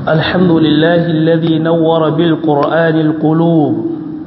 الحمد لله الذي نور بالقرآن القلوب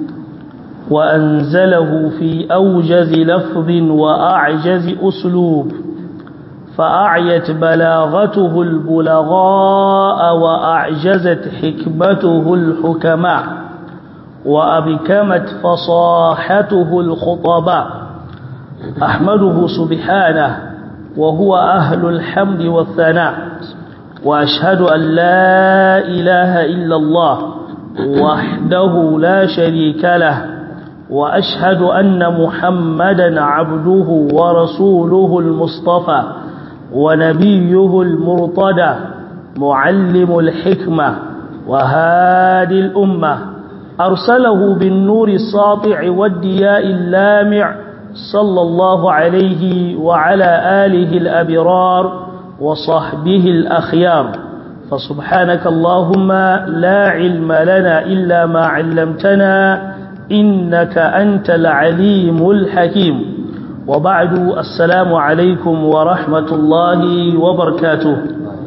وأنزله في أوجز لفظ وأعجز أسلوب فأعيت بلاغته البلغاء وأعجزت حكمته الحكماء وأبكمت فصاحته الخطباء أحمده سبحانه وهو أهل الحمد والثناء وأشهد أن لا إله إلا الله وحده لا شريك له وأشهد أن محمدا عبده ورسوله المصطفى ونبيه المرتدى معلم الحكمة وهادي الأمة أرسله بالنور الساطع والدياء اللامع صلى الله عليه وعلى آله الأبرار وصحبه الأخيار فسبحانك اللهم لا علم لنا إلا ما علمتنا إنك أنت العليم الحكيم وبعد السلام عليكم ورحمة الله وبركاته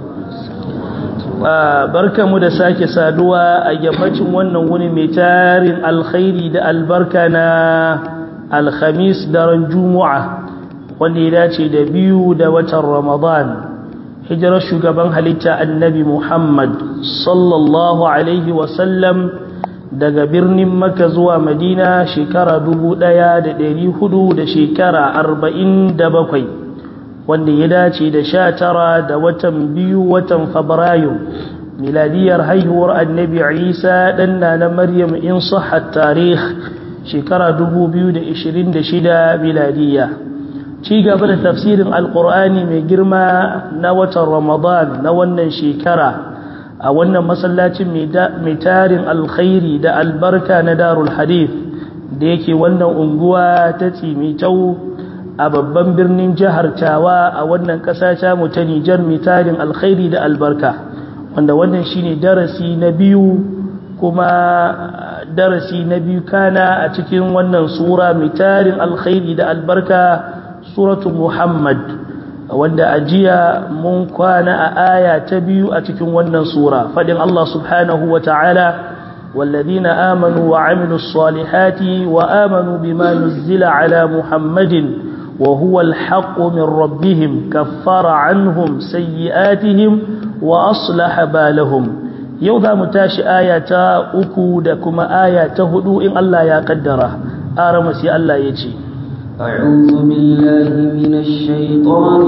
barka mu da sake saduwa a yammacin wannan wuni mai tarin alkhairi da albarka na alhamis daren juma'a wanda ya dace da biyu da watan ramadan hijirar shugaban halitta annabi muhammad sallallahu alaihi wasallam daga birnin maka zuwa madina shekara dubu ɗaya da ɗari hudu da shekara arba'in da bakwai wanda ya dace da sha tara da watan biyu watan fabrairu miladiyar haihuwar annabi isa ɗanna na maryam in sahar tarih shekara dubu biyu da ishirin da shida miladiya ci gaba da tafsirin alkur'ani mai girma na watan ramadan na wannan shekara a wannan masallacin mai tarin alkhairi da albarka na darul hadith da yake wannan unguwa ta tsimitau a babban birnin jihar tawa a wannan ƙasa ta mu ta nijar mai tarin alkhairi da albarka wanda wannan shine darasi na biyu kuma darasi na biyu kana a cikin wannan sura mai tarin alkhairi da albarka suratu muhammad wanda a jiya mun kwana a aya ta biyu a cikin wannan sura fadin Allah subhanahu wa ta'ala والذين آمنوا وعملوا الصالحات وآمنوا بما نزل على محمد وهو الحق من ربهم كفر عنهم سيئاتهم وأصلح بالهم يوضا متاش آية أكو دكما آية هدو إن الله يا قدره آرمسي الله يجي أعوذ بالله من الشيطان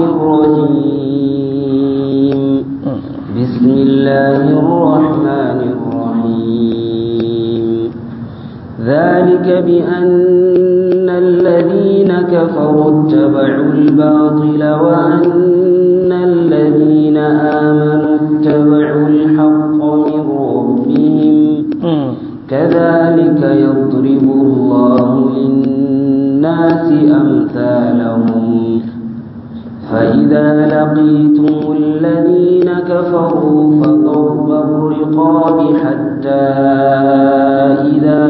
الرجيم بسم الله الرحمن الرحيم ذلك بأن الذين كفروا اتبعوا الباطل وأن الذين آمنوا اتبعوا الحق من ربهم كذلك يضرب الله للناس أمثالهم فإذا لقيتم الذين كفروا فضرب الرقاب حتى إذا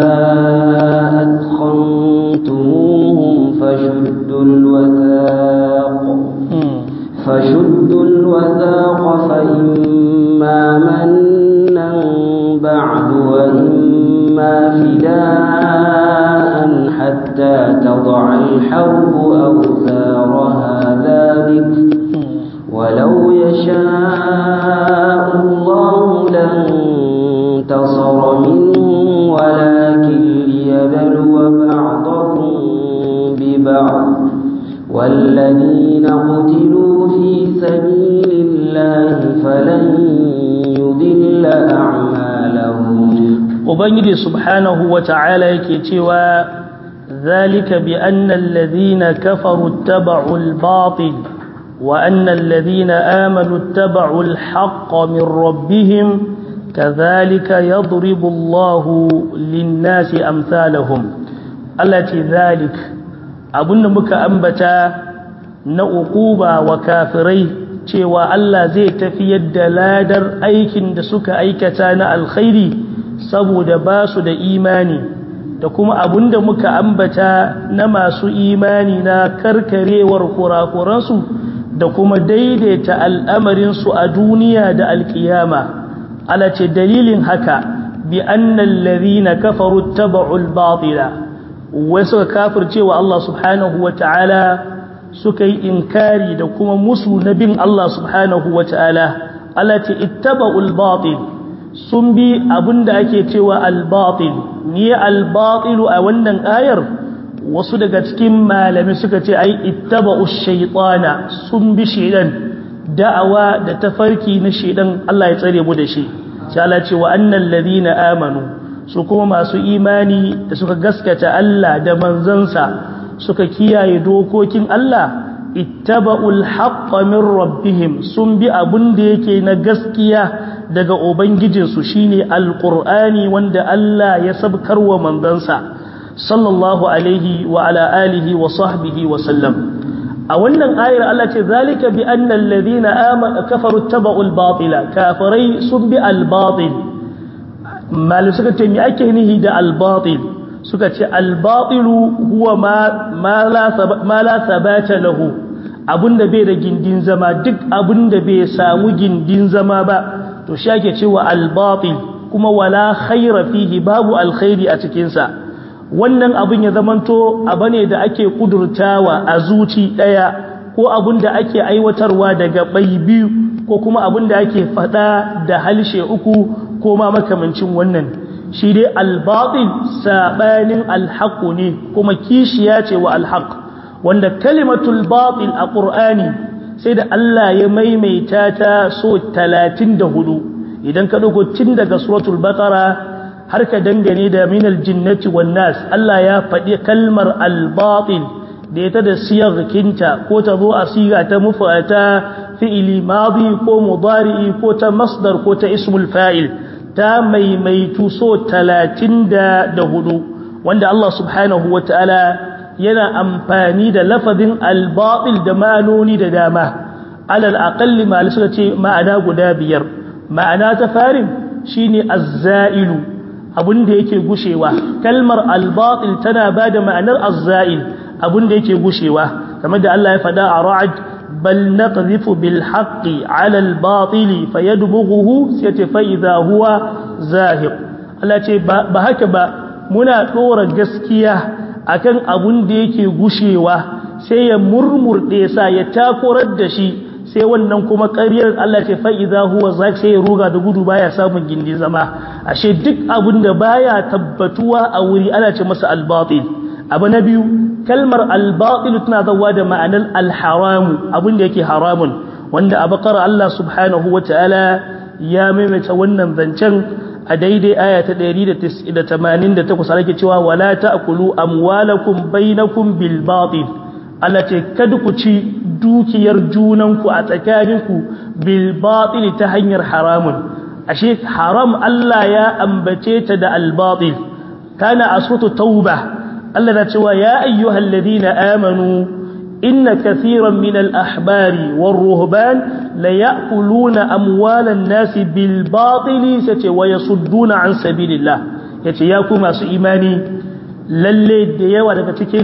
أدخنتموهم فشدوا الوثاق فشدوا الوثاق فإما منا بعد وإما فداء حتى تضع الحرب أوزارها ذلك ولو يشاء الله لانتصر منهم ولكن ليبلو بعضكم ببعض والذين قتلوا في سبيل الله فلن يضل أعمالهم ubangiji subhanahu wa ta'ala yake cewa zalika bi anna alladhina kafaru ittaba'u al-batil wa anna alladhina amanu ittaba'u al-haqqa min rabbihim kadhalika yadribu Allahu lin-nasi amsalahum allati dhalik abunda muka ambata na uquba wa kafirai cewa Allah zai tafiyar da ladar aikin da suka aikata na alkhairi saboda ba su da imani da kuma abinda muka ambata na masu imani na karkarewar kurakuransu da kuma daidaita al'amarinsu a duniya da alkiyama ala ce dalilin haka bi annal ladhina kafaru tabu'u al-batila wai suka kafirce wa Allah subhanahu wa ta'ala suka yi inkari da kuma musu na bin Allah subhanahu wa ta'ala ala ce ittaba'u al-batil sun bi abinda ake cewa al-batil ni al-batilu a wannan ayar wasu daga cikin malami suka ce ai ittaba'u shaytana sun bi shedan da'awa da tafarki na shedan Allah ya tsare mu da shi sai Allah ce wa annal ladina amanu su kuma masu imani da suka gaskata Allah da manzansa suka kiyaye dokokin Allah ittaba'ul haqqa min rabbihim sun bi abun da yake na gaskiya daga ubangijinsu shine alqur'ani wanda Allah ya sabkarwa manzansa sallallahu alaihi wa ala alihi wa sahbihi wa sallam a wannan ayar Allah ce zalika bi anna alladhina amanu kafaru taba'ul batila kafirai sun bi al-batil mal suka ce me ake nihi da al-batil suka ce al-batilu huwa ma ma la ma la sabata lahu abunda bai da gindin zama duk abunda bai samu gindin zama ba to shi ake cewa al-batil kuma wala khaira fihi babu alkhairi a cikin sa wannan abin ya zamanto abu ne da ake kudurtawa a zuci ɗaya ko abin da ake aiwatarwa daga bai biyu ko kuma abin da ake faɗa da halshe uku ko ma makamancin wannan shi dai albaɗin saɓanin alhaƙu ne kuma kishiya ce wa alhaƙ wanda kalimatul baɗin a ƙur'ani sai da Allah ya maimaita ta so talatin da hudu idan ka ɗauko tun daga suratul baƙara har ka dangane da minal jinnati wan nas Allah ya faɗi kalmar al-batil da ita da siyarkinta ko ta zo a siga ta mufata fi'ili madi ko mudari'i ko ta masdar ko ta ismul fa'il ta maimaitu so 34 wanda Allah subhanahu wata'ala yana amfani da lafazin al-batil da ma'anoni da dama alal aqalli ma suka ce ma'ana guda biyar ma'ana ta farin shine az-za'ilu abin da yake gushewa kalmar albatil tana ba da ma'anar azza'il abin da yake gushewa kamar da Allah ya faɗa a ra'ad bal naqdhifu bil haqqi 'ala al batili fayadbughuhu sai fa idha huwa zahiq Allah ce ba haka ba muna dora gaskiya akan abin da yake gushewa sai ya murmurde sa ya takorar da shi sai wannan kuma ƙaryar Allah ce fa'iza huwa za sai ya ruga da gudu baya samun gindi zama ashe duk abin da baya tabbatuwa a wuri ana ce masa albatil abu na biyu kalmar albatil tana zawa da ma'anar alharamu abin da yake haramun wanda a bakar Allah subhanahu wa ta'ala ya maimaita wannan zancen a daidai aya ta 188 ake cewa wala ta'kulu amwalakum bainakum bil batil Allah ce kada ku ci dukiyar junanku a tsakaninku bil batil ta hanyar haramun ashe haram Allah ya ambace ta da al batil kana aswatu tauba Allah na cewa ya ayyuhal ladina amanu inna kathiran min al ahbari war ruhban la ya'kuluna amwalan nasi bil batil sace wa yasudduna an sabilillah yace ya ku masu imani lalle da yawa daga cikin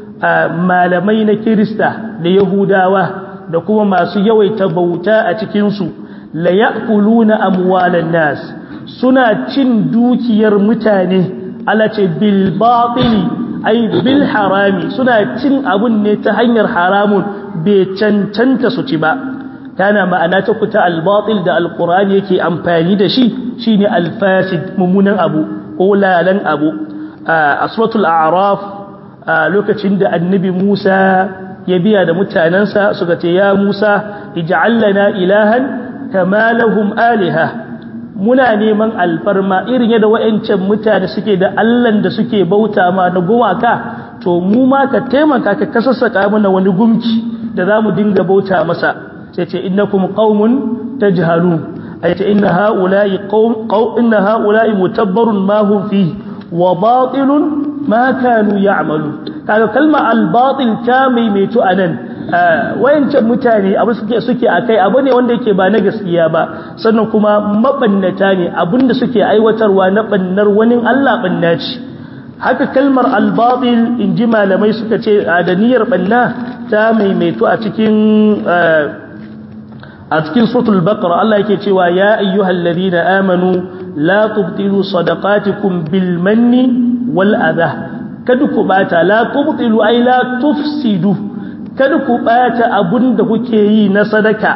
malamai na kirista da yahudawa da kuma masu yawaita bauta a cikinsu la ya'kuluna amwalan nas suna cin dukiyar mutane alace bil batili ay bil harami suna cin abun ne ta hanyar haramun bai cancanta su ci ba kana ma'ana ta kuta al batil da alqur'ani yake amfani da shi shine al fasid mummunan abu ko lalan abu a suratul a'raf a lokacin da annabi Musa ya biya da mutanensa suka ce ya Musa ij'al lana ilahan kama lahum aliha muna neman alfarma irin yadda wayancan mutane suke da Allahn da suke bauta ma na gumaka to mu ma ka taimaka ka kasassaka mana wani gumki da zamu dinga bauta masa sai ce innakum qaumun tajhalun ay ce inna haula'i qaum inna haula'i mutabbarun ma hum fihi wa batilun ma kanu ya'malu kaga kalma al-batil ta maimaitu anan wayancan mutane abu suke suke akai abu ne wanda yake ba na gaskiya ba sannan kuma mabannata ne abinda suke aiwatarwa na bannar wani Allah banna ce haka kalmar al-batil inji malamai suka ce da niyyar banna ta maimaitu a cikin a cikin suratul baqara Allah yake cewa ya ayyuhal ladina amanu la tubtilu sadaqatikum bil manni wal adha kada ku bata la tubtilu ay la tufsidu kada ku bata abunda kuke yi na sadaka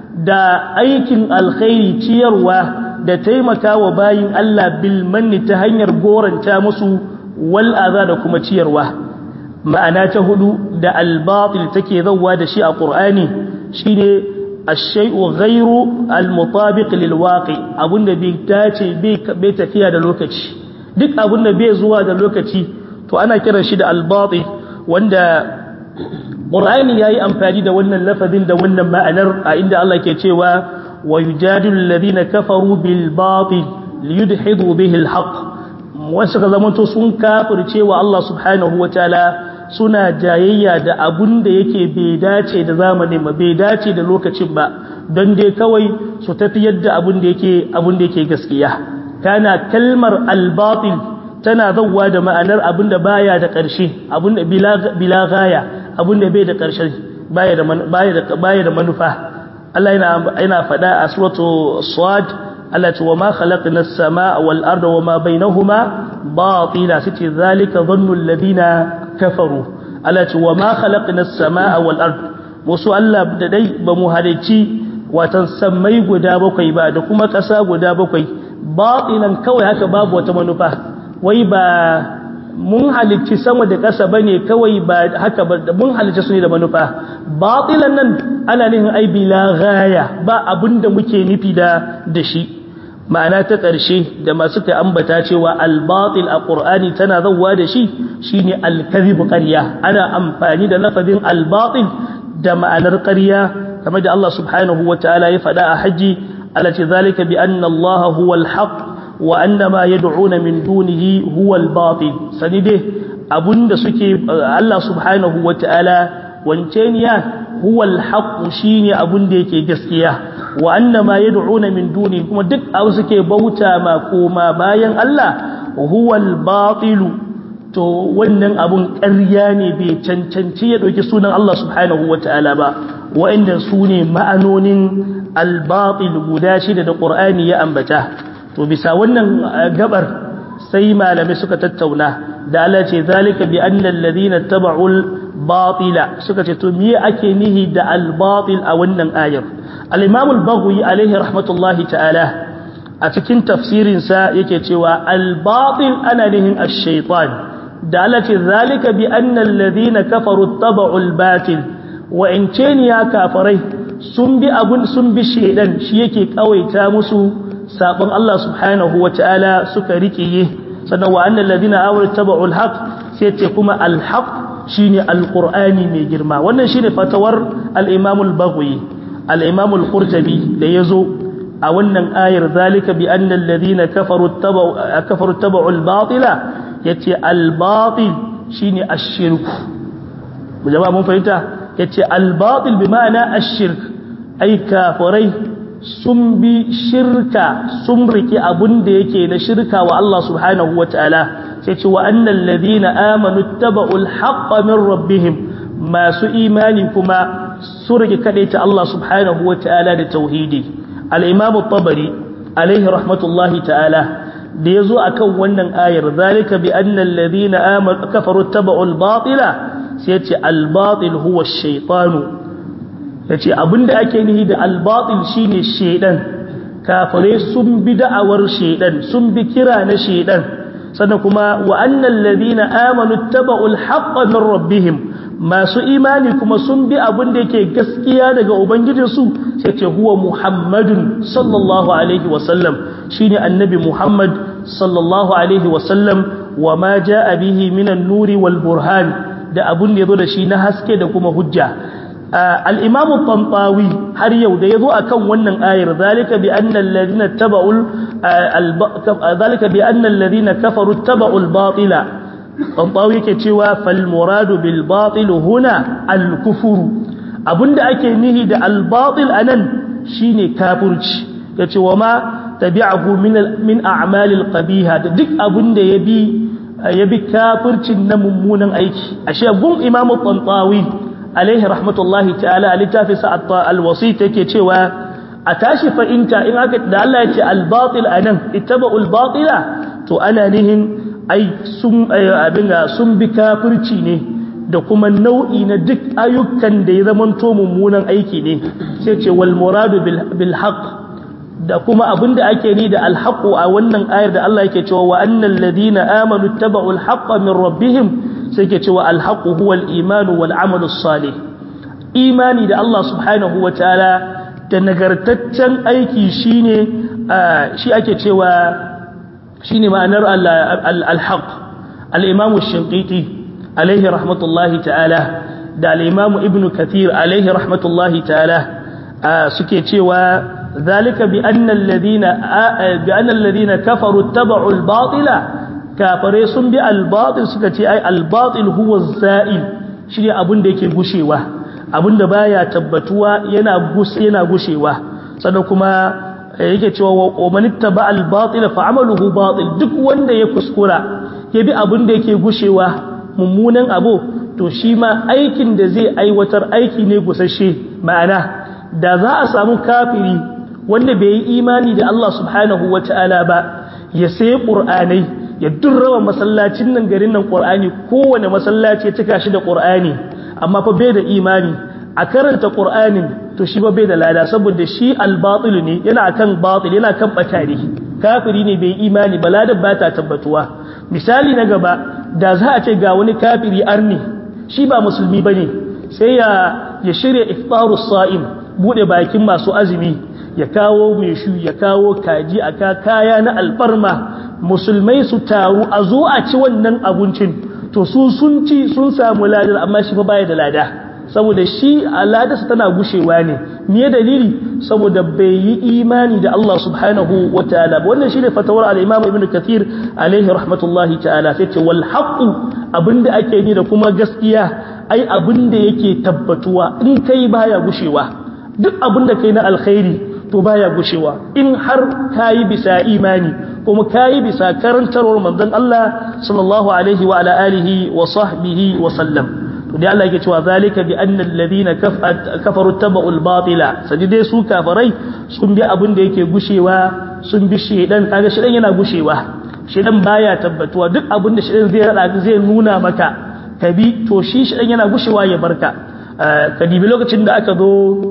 da aikin alkhairi ciyarwa da taimakawa bayin Allah bil manni ta hanyar goranta musu wal adha da kuma ciyarwa ma'ana ta hudu da al batil take zawwa da shi a qur'ani shine الشيء غير المطابق للواقع abunda bai dace bai tafiya da lokaci duk abunda bai zuwa da lokaci to ana kiran shi da al-batil wanda Qur'ani yayi amfani da wannan lafazin da wannan ma'anar a inda Allah ke cewa wa yujadilu alladhina kafaru bil batil liyudhidu bihi al-haqq wasu ka zamanto sun kafirce wa Allah subhanahu wataala suna jayayya da abun da yake bai dace da zamanin ba bai dace da lokacin ba don dai kawai su tafi yadda abun da yake abun da yake gaskiya kana kalmar al-batil tana zawwa da ma'anar abun da baya da ƙarshe abun da bila gaya abun da bai da ƙarshe baya da baya da baya da manufa Allah yana yana faɗa a suratu Sad Allah ce wa ma khalaqna as-samaa wal arda wa ma bainahuma batila sace zalika dhannu alladhina kafaru Allah ce wa ma khalaqna as-samaa wal ard wasu Allah da dai ba mu halici watan sammai guda bakwai ba da kuma ƙasa guda bakwai batilan kawai haka babu wata manufa wai ba mun halicci sama da ƙasa bane kawai ba haka ba mun halicci su ne da manufa batilan nan ana nihin ai bila ghaya ba abinda muke nufi da da shi ma'ana ta ƙarshe da masu ta ambata cewa al-batil a ƙur'ani tana zauwa da shi shine al-kadhib ƙarya ana amfani da lafazin al-batil da ma'anar ƙarya kamar da Allah subhanahu wataala ya faɗa a haji alati zalika bi anna Allah huwa al-haq wa anna ma yad'una min dunihi huwa al-batil sani dai abunda suke Allah subhanahu wataala wanceniya huwa al-haq shine abunda yake gaskiya wa annama yad'una min duni kuma duk abu suke bauta ma koma bayan Allah huwal batil to wannan abun ƙarya ne bai cancanci ya dauki sunan Allah subhanahu wataala ba wa'anda su ne ma'anonin al-batil guda shida da Qur'ani ya ambata to bisa wannan gabar sai malamai suka tattauna da Allah ce zalika bi anna alladhina taba'ul batila suka ce to me ake nihi da al-batil a wannan ayar al-imam al-baghawi alaihi rahmatullahi ta'ala a cikin tafsirin sa yake cewa al-batil ana nihin ash-shaytan da Allah ce zalika bi anna alladhina kafaru taba'u al-batil wa in ya kafarai sun bi abun sun bi shedan shi yake kawaita musu sabon Allah subhanahu wa ta'ala suka riƙiye sannan wa annal ladina amanu taba'u al-haq sai ce kuma al-haq shine al-qur'ani mai girma wannan shine fatawar al-imam al-baghawi al-imam al-qurtubi da yazo a wannan ayar zalika bi anna alladhina kafaru tabau kafaru tabau al-batila yace al-batil shine ash-shirk jama'a mun fahimta yace al-batil bi ma'ana ash-shirk ai kafirai sun bi shirka sun riki abun da yake na shirka wa Allah subhanahu wataala sai ce wa annal ladina amanu taba'ul haqqa min rabbihim masu imani kuma su rike ta Allah subhanahu wataala da tauhidi al-imam at-tabari alaihi rahmatullahi ta'ala da yazo akan wannan ayar zalika bi annal ladina amanu kafaru taba'ul batila sai ce al-batil huwa ash-shaytanu yace abinda ake nihi da al-batil shine shedan kafare sun bi da'awar shedan sun bi kira na shedan sannan kuma wa annal ladina amanu taba'ul haqqa min rabbihim masu imani kuma sun bi abin da yake gaskiya daga ubangijinsu sai ce huwa muhammadun sallallahu alaihi wasallam shine annabi muhammad sallallahu alaihi wasallam wa ma jaa bihi minan nuri wal burhan da abin da yazo da shi na haske da kuma hujja al-imam at-tantawi har yau da yazo akan wannan ayar zalika bi anna alladhina taba'ul zalika bi anna alladhina kafaru taba'ul batila tantawi yake cewa fal muradu bil batil huna al kufur abinda ake nihi da al batil anan shine kafirci yace wa ma tabi'ahu min min a'mal al qabiha da duk abinda yabi yabi kafircin na mummunan aiki ashe gun imam tantawi alaihi rahmatullahi ta'ala a littafin sa al wasit yake cewa a tashi fa'inta in aka da Allah ya ce al-batil anan ittaba'ul batila to ana nihin ai sun abin sun bi kafirci ne da kuma nau'i na duk ayyukan da ya zamanto mummunan aiki ne sai ce wal muradu bil haqq da kuma abinda ake ni da al haqq a wannan ayar da Allah yake cewa wa annal ladina amanu tabau al haqq min rabbihim sai yake cewa al haqq huwa al iman wal amal salih imani da Allah subhanahu wa ta'ala da nagartaccen aiki shine shi ake cewa shine ma'anar al haqq al imam ash-shinqiti عليه رحمة الله تعالى دا الإمام ابن كثير عليه رحمة الله تعالى آه سكيتي وذلك بأن الذين آه بأن الذين كفروا اتبعوا الباطل كافريس بالباطل سكيتي أي الباطل هو الزائل شري أبن ديك غشيوة أبن دبايا تبتوا ينا غس ينا غشيوة سنكما yake cewa wa man ittaba al-batil fa amaluhu batil duk wanda ya kuskura ya bi abin da yake gushewa mummunan abu to shi ma aikin da zai aiwatar aiki ne gusashe ma'ana da za a samu kafiri wanda bai yi imani da Allah subhanahu wata'ala ba ya sai qur'anai ya durrawa masallacin nan garin nan qur'ani kowane masallaci ya cika shi da qur'ani amma fa bai da imani a karanta qur'anin to shi ba bai da lada saboda shi al-batil ne yana kan batil yana kan batari kafiri ne bai imani ba ladan ba ta tabbatuwa misali na gaba da za a ce ga wani kafiri arni shi ba musulmi ba ne sai ya ya shirya iftaru sa'im bude bakin masu azumi ya kawo mai shu ya kawo kaji a ka kaya na alfarma musulmai su taru a zo a ci wannan abincin to su sun ci sun samu ladar amma shi fa baya da lada saboda shi aladarsa tana gushewa ne me dalili saboda bai yi imani da Allah subhanahu wa ta'ala wannan shine fatawar al-Imam Ibn Kathir alaihi rahmatullahi ta'ala sai ce wal haqu abinda ake ni da kuma gaskiya ai abinda yake tabbatuwa in kai baya gushewa duk abinda kai na alkhairi to baya gushewa in har kayi bisa imani kuma kayi bisa karantarwar manzon Allah sallallahu alaihi wa ala alihi wa sahbihi wa sallam da Allah yake cewa zalika bi anna alladhina kafaru tabu'ul batila sadi dai su kafarai sun bi abin da yake gushewa sun bi shedan kaga shedan yana gushewa shedan baya tabbatuwa duk abin da shedan zai rada zai nuna maka ka bi to shi shedan yana gushewa ya barka ka dibi lokacin da aka zo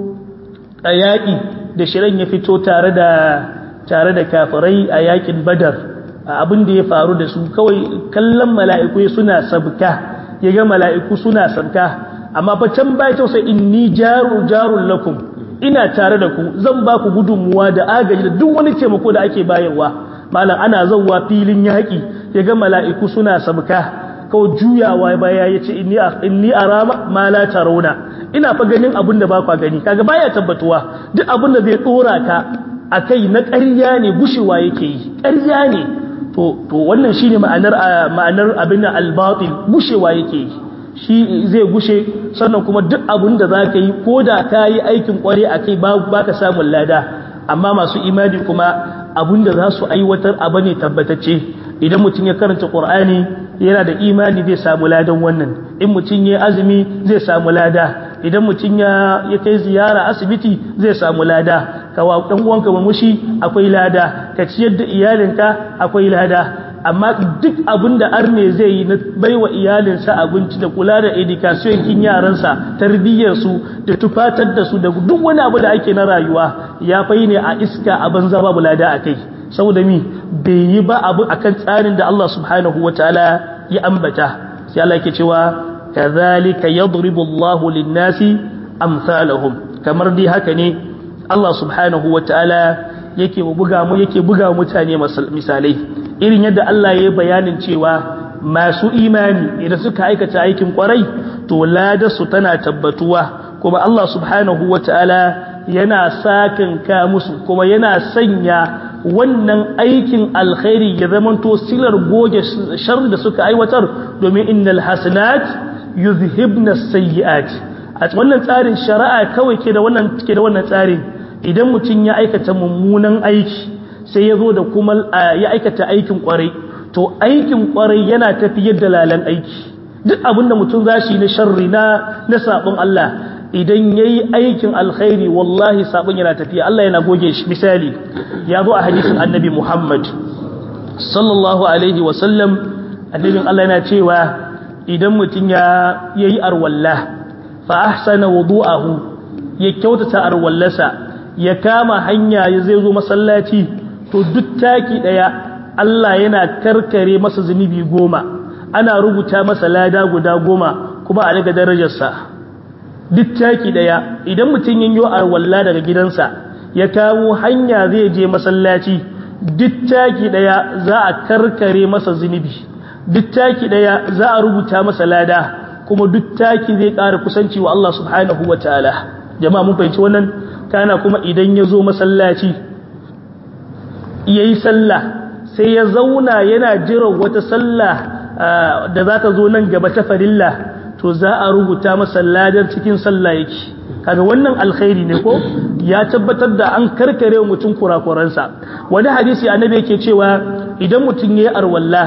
a yaƙi da shedan ya fito tare da tare da kafirai a yaƙin badar abin da ya faru da su kawai kallon mala'iku suna sabka ya ga mala'iku suna sabka amma fa can bai ta sai inni jaru jarun lakum ina tare da ku zan ba ku gudunmuwa da agaji da duk wani taimako da ake bayarwa malam ana zauwa filin yaƙi ya ga mala'iku suna sabka kawai juyawa baya ya ce inni a rama ma la tarawna ina fa ganin abin da ba kwa gani kaga baya tabbatuwa duk abin da zai dora ka akai na ƙarya ne gushewa yake yi ƙarya ne to to wannan shine ma'anar ma'anar abin al-batil gushewa yake yi shi zai gushe sannan kuma duk abin da zaka yi koda kai aikin kware akai ba baka samun lada amma masu imani kuma abin da za su aiwatar abu ne tabbatacce idan mutum ya karanta qur'ani yana da imani zai samu ladan wannan in mutum ya azumi zai samu lada idan mutum ya ya kai ziyara asibiti zai samu lada ka wa dan uwanka mamushi akwai lada ka ciyar da iyalinka akwai lada amma duk abin da arne zai yi na baiwa iyalinsa abinci da kula da education kin yaransa tarbiyyar su da tufatar da su da duk wani abu da ake na rayuwa ya fai ne a iska a banza babu lada akai saboda mi bai yi ba abu akan tsarin da Allah subhanahu wataala ya ambata sai Allah yake cewa kadhalika yadribu Allahu lin-nasi amsalahum kamar dai haka ne Allah subhanahu wataala yake buga mu yake buga mutane misalai irin yadda Allah ya yi bayanin cewa masu imani idan suka aikata aikin kwarai to ladarsu tana tabbatuwa kuma Allah subhanahu wataala yana sakin ka musu kuma yana sanya wannan aikin alkhairi ya zamanto silar goge sharri da suka aiwatar domin innal hasanat yuzhibna sayyi'at a wannan tsarin shari'a kawai ke da wannan ke da wannan tsarin idan mutum ya aikata mummunan aiki sai ya zo da kuma ya aikata aikin kwarai to aikin kwarai yana tafiyar da lalan aiki duk abinda mutum zashi na sharri na na sabon Allah idan yayi aikin alkhairi wallahi sabon yana tafiya Allah yana goge shi misali ya zo a hadisin annabi Muhammad sallallahu alaihi wa sallam annabin Allah yana cewa idan mutum ya yayi arwalla fa ahsana wudu'ahu ya kyautata arwallasa ya kama hanya ya zai zo masallaci to duk taki daya Allah yana karkare masa zunubi goma ana rubuta masa lada guda goma kuma a daga darajarsa duk taki daya idan mutum yin yo arwalla daga gidansa ya kawo hanya zai je masallaci duk taki daya za a karkare masa zunubi duk taki daya za a rubuta masa lada kuma duk taki zai ƙara kusanci wa Allah subhanahu wa ta'ala jama'a mun fahimci wannan kana kuma idan ya zo masallaci ya yi sallah sai ya zauna yana jiran wata sallah da za ta zo nan gaba ta farilla to za a rubuta masa ladar cikin sallah yake kaga wannan alkhairi ne ko ya tabbatar da an karkare mutum kurakuransa wani hadisi annabi yake cewa idan mutum yayi arwalla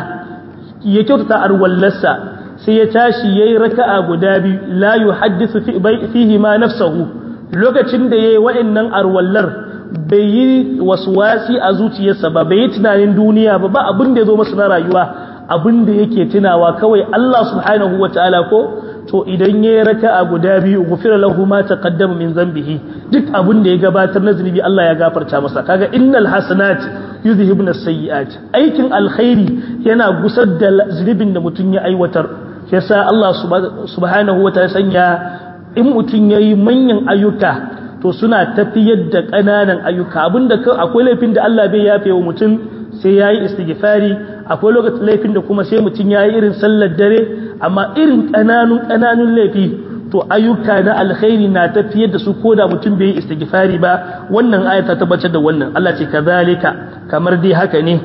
ya kyautata arwallarsa sai ya tashi yayi raka'a guda biyu la yuhaddithu fihi ma nafsuhu lokacin da yayi wa'annan arwallar bai yi waswasi a zuciyarsa ba bai yi tunanin duniya ba ba abin da ya zo masa na rayuwa abin da yake tunawa kawai Allah subhanahu wataala ko to idan yayi raka'a guda biyu gufira lahu ma taqaddama min zambihi duk abin da ya gabatar na zunubi Allah ya gafarta masa kaga innal hasanat yuzhibuna as-sayyi'at aikin alkhairi yana gusar da zunubin da mutun ya aiwatar yasa Allah subhanahu wataala sanya in mutun yayi manyan ayyuka to suna tafiyar da ƙananan ayyuka abinda akwai laifin da Allah bai yafe wa mutum sai yayi istighfari akwai lokacin laifin da kuma sai mutum yayi irin sallar dare amma irin ƙananun ƙananun laifi to ayyuka na alkhairi na tafiyar da su koda mutum bai yi istighfari ba wannan aya ta tabbatar da wannan Allah ce kazalika kamar dai haka ne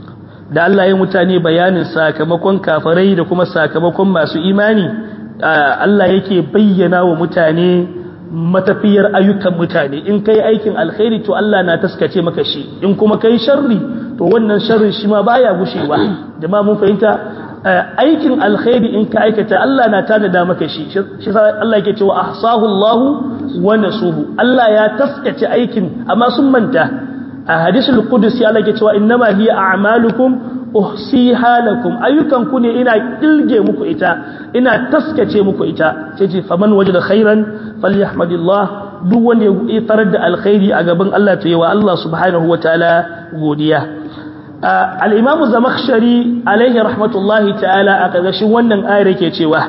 da Allah ya mutane bayanin sakamakon kafirai da kuma sakamakon masu imani Allah yake bayyana wa mutane matafiyar ayyukan mutane in kai aikin alkhairi to Allah na taskace maka shi in kuma kai sharri to wannan sharrin shi ma baya gushewa jama'a mun fahimta aikin alkhairi in ka aikata Allah na tanada maka shi shi Allah yake cewa ahsahu Allah wa nasuhu Allah ya taskace aikin amma sun manta a hadisul qudsi Allah yake cewa innama hiya a'malukum uhsiha lakum ayyukan ku ne ina kilge muku ita ina taskace muku ita sai ce faman wajada khairan falyahmadillah duk wanda ya tarar da alkhairi a gaban Allah to yawa Allah subhanahu wataala godiya al-imamu zamakhshari alaihi rahmatullahi ta'ala a ƙarƙashin wannan ayar yake cewa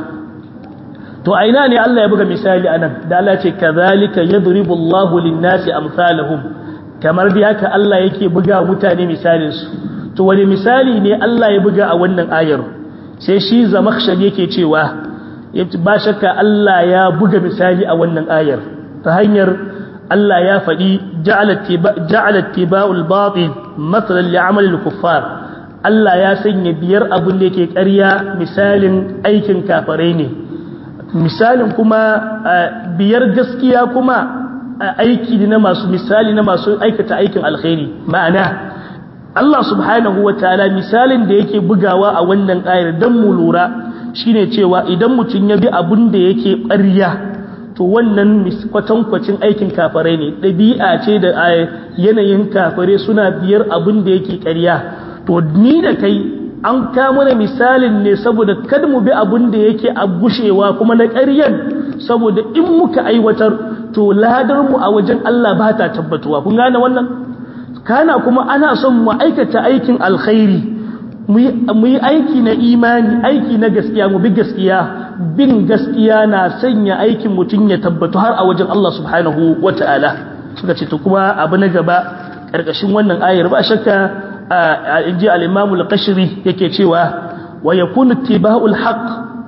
to aina ne Allah ya buga misali anan da Allah ce kadhalika yadribu Allahu lin-nasi amsalahum kamar da haka Allah yake buga mutane misalin su to wani misali ne Allah ya buga a wannan ayar sai shi zamakhshari yake cewa ba shakka Allah ya buga misali a wannan ayar ta hanyar Allah ya faɗi ja'alat tiba'ul batil matsalan li'amalil kuffar Allah ya sanya biyar abin da yake ƙarya misalin aikin kafare ne misalin kuma biyar gaskiya kuma aiki na masu misali na masu aikata aikin alkhairi ma'ana Allah subhanahu wa ta'ala misalin da yake bugawa a wannan ayar don mu lura shine cewa idan mutum ya bi abin da yake ƙarya to wannan kwatankwacin aikin kafare ne ɗabi'a ce da yanayin kafare suna biyar abin da yake ƙarya to ni da kai an kama da misalin ne saboda kada mu bi abin da yake a gushewa kuma na ƙaryan saboda in muka aiwatar to ladar mu a wajen Allah ba ta tabbatuwa kun gane wannan kana kuma ana son mu aikata aikin alkhairi mu yi aiki na imani aiki na gaskiya mu bi gaskiya bin gaskiya na sanya aikin mutum ya tabbatu har a wajen Allah subhanahu wata'ala suka ce to kuma abu na gaba ƙarƙashin wannan ayar ba shakka inji al-Imam al-Qashri yake cewa wa yakunu ittiba'ul haqq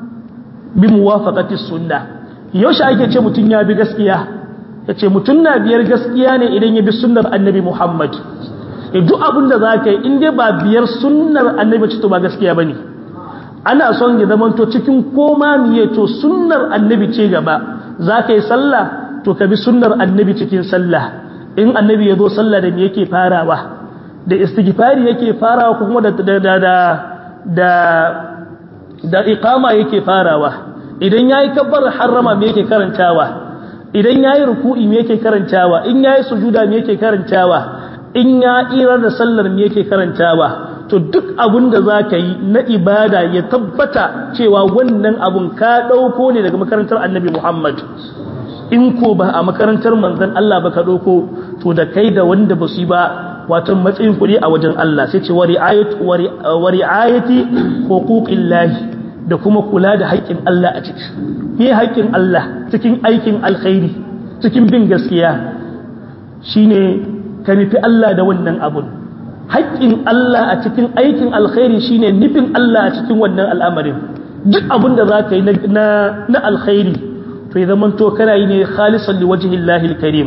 bi muwafaqati sunnah yaushe ake ce mutum ya bi gaskiya yace mutum na biyar gaskiya ne idan ya bi sunnar annabi Muhammad duk abin da za ka yi inda ba biyar sunnar annabi ce to ba gaskiya ba ne ana son ya zama to cikin koma miye to sunnar annabi ce gaba za ka yi sallah to ka bi sunnar annabi cikin sallah in annabi ya zo sallah da me yake farawa da istighfari yake farawa ko kuma da da da da da iqama yake farawa idan yayi kabbar harrama me yake karantawa idan yayi ruku'i me yake karantawa in yayi sujuda me yake karantawa in ya irar da sallar me yake karantawa to duk abin da za ka yi na ibada ya tabbata cewa wannan abun ka ɗauko ne daga makarantar annabi Muhammad in ko ba a makarantar manzan Allah ba ka ɗauko to da kai da wanda ba su yi ba wato matsayin kuɗi a wajen Allah sai ce wa ri'ayati huquqillahi da kuma kula da haƙƙin Allah a ciki me haƙƙin Allah cikin aikin alkhairi cikin bin gaskiya shine ka nufi Allah da wannan abun haƙƙin Allah a cikin aikin alkhairi shine nufin Allah a cikin wannan al'amarin duk abin da za ka yi na alkhairi to ya zama to kana yi ne khalisan li wajhillahi alkarim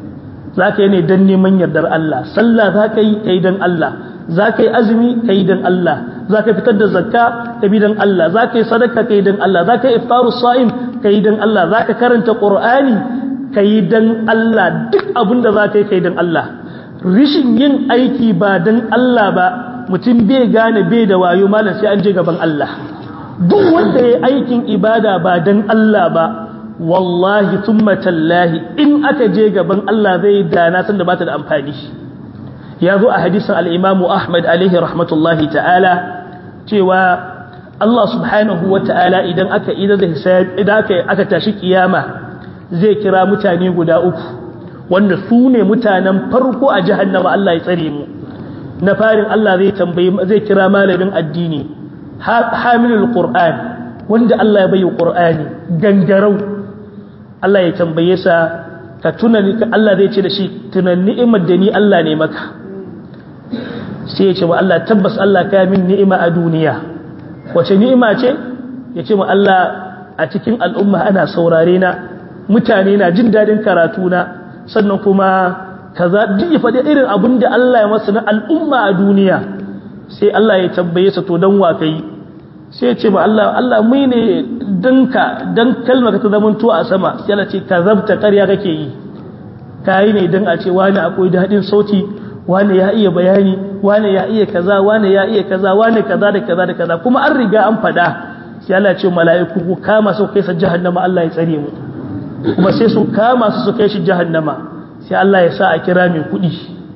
za ka yi ne don neman yardar Allah sallah za ka yi ka yi don Allah za ka yi azumi ka yi don Allah za ka fitar da zakka ka bi don Allah za ka yi sadaka ka yi don Allah za ka yi iftaru sa'im ka yi don Allah za ka karanta qur'ani ka yi don Allah duk abin da za ka yi ka yi don Allah rishin yin aiki ba don Allah ba mutum bai gane bai da wayo malam sai an je gaban Allah duk wanda ya aikin ibada ba don Allah ba wallahi thumma tallahi in aka je gaban Allah zai dana san da bata da amfani ya zo a hadisin al-Imam Ahmad alaihi rahmatullahi ta'ala cewa Allah subhanahu wa ta'ala idan aka idan da hisab idan aka aka tashi kiyama zai kira mutane guda uku wanda su ne mutanen farko a jahannama Allah ya tsare mu na farin Allah zai tambayi zai kira malamin addini hamilul qur'an wanda Allah ya bayyana qur'ani gangarau Allah ya tambaye sa ka tuna ni Allah zai ce da shi tunan ni'imar da ni Allah ne maka sai ya ce wa Allah tabbas Allah ka min ni'ima a duniya wace ni'ima ce ya ce wa Allah a cikin al'umma ana saurare na mutane na jin dadin karatu na sannan kuma kaza duk ya faɗi irin abin da Allah ya masa na al'umma a duniya sai Allah ya tambaye sa to dan wa kai sai ya ce ma Allah Allah mai ne dan ka dan kalmar ka ta zaman to a sama sai Allah ce kazabta ƙarya kake yi kai ne dan a ce wani akwai dadin sauti wani ya iya bayani wani ya iya kaza wani ya iya kaza wani kaza da kaza da kaza kuma an riga an faɗa sai Allah ya ce mala'iku ku kama su kai sa jahannama Allah ya tsare mu kuma sai su kama su su kai shi jahannama sai Allah ya sa a kira mai kuɗi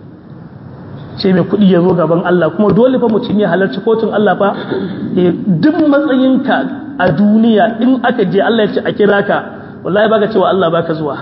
sai mai kuɗi ya zo gaban Allah kuma dole fa mutum ya halarci kotun Allah fa duk matsayinka a duniya in aka je Allah ya ce a kira ka wallahi baka cewa Allah baka zuwa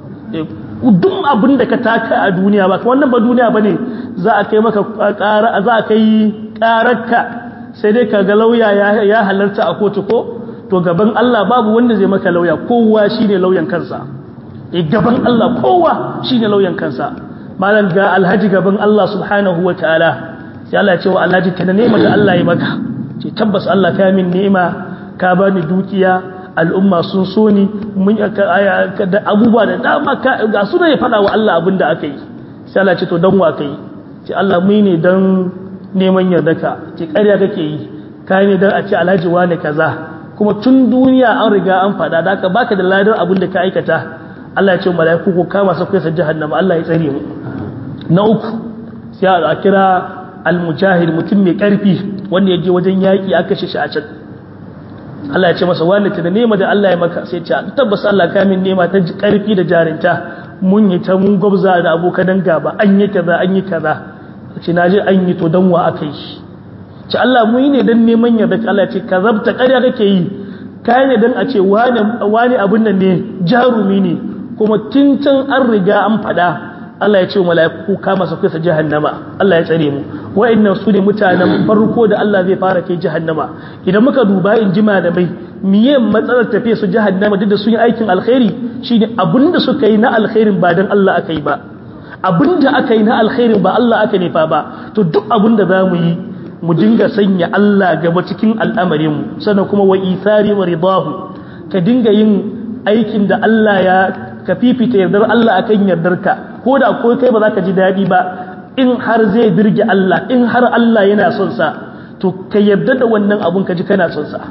duk abin da ka taka a duniya ba wannan ba duniya bane za a kai maka ƙara za a kai ƙararka sai dai ka ga lauya ya halarta a kotu ko to gaban Allah babu wanda zai maka lauya kowa shine lauyan kansa e gaban Allah kowa shine lauyan kansa malam ga alhaji gaban Allah subhanahu wataala sai Allah ya ce wa alhaji kana nema da Allah ya maka ce tabbas Allah ka min ni'ima ka bani dukiya al'umma sun so ni mun da abubuwa da dama ga su ne ya fada wa Allah abin da aka yi sai Allah ce to dan wa kai ce Allah mu ne dan neman yardaka ce ƙarya kake yi kai ne dan a ce alhaji wane kaza kuma tun duniya an riga an fada da aka baka da ladar abin da ka aikata Allah ya ce mala'iku ko kama su kai sa jahannama Allah ya tsare mu na uku sai a kira al-mujahid mutum mai karfi wanda ya je wajen yaki aka shi a can Allah ya ce masa wani ta da nema da Allah ya maka sai ce tabbas Allah ka min nema ta karfi da jarinta mun yi ta mun gwabza da abokan gaba an yi kaza an yi kaza ce naje an yi to dan wa aka yi ce Allah mu yi ne dan neman yarda Allah ce kazabta ƙarya kake yi kai ne dan a ce wani wani abun nan ne jarumi ne kuma tintan an riga an fada Allah ya ce wa mala'iku kama su kai jahannama Allah ya tsare mu wa'annan su ne mutanen farko da Allah zai fara kai jahannama idan muka duba in jima da bai miye matsalar tafiya su jahannama duk da sun yi aikin alkhairi shine abinda suka yi na alkhairin ba dan Allah aka yi ba abinda aka yi na alkhairin ba Allah aka nefa ba to duk abinda za mu yi mu dinga sanya Allah gaba cikin al'amarinmu sannan kuma wa ithari wa ridahu ka dinga yin aikin da Allah ya ka fifita yardar Allah akan yardarka ko da ko kai ba za ka ji daɗi ba in har zai birge Allah in har Allah yana son sa to ka yarda da wannan abun ka ji kana son sa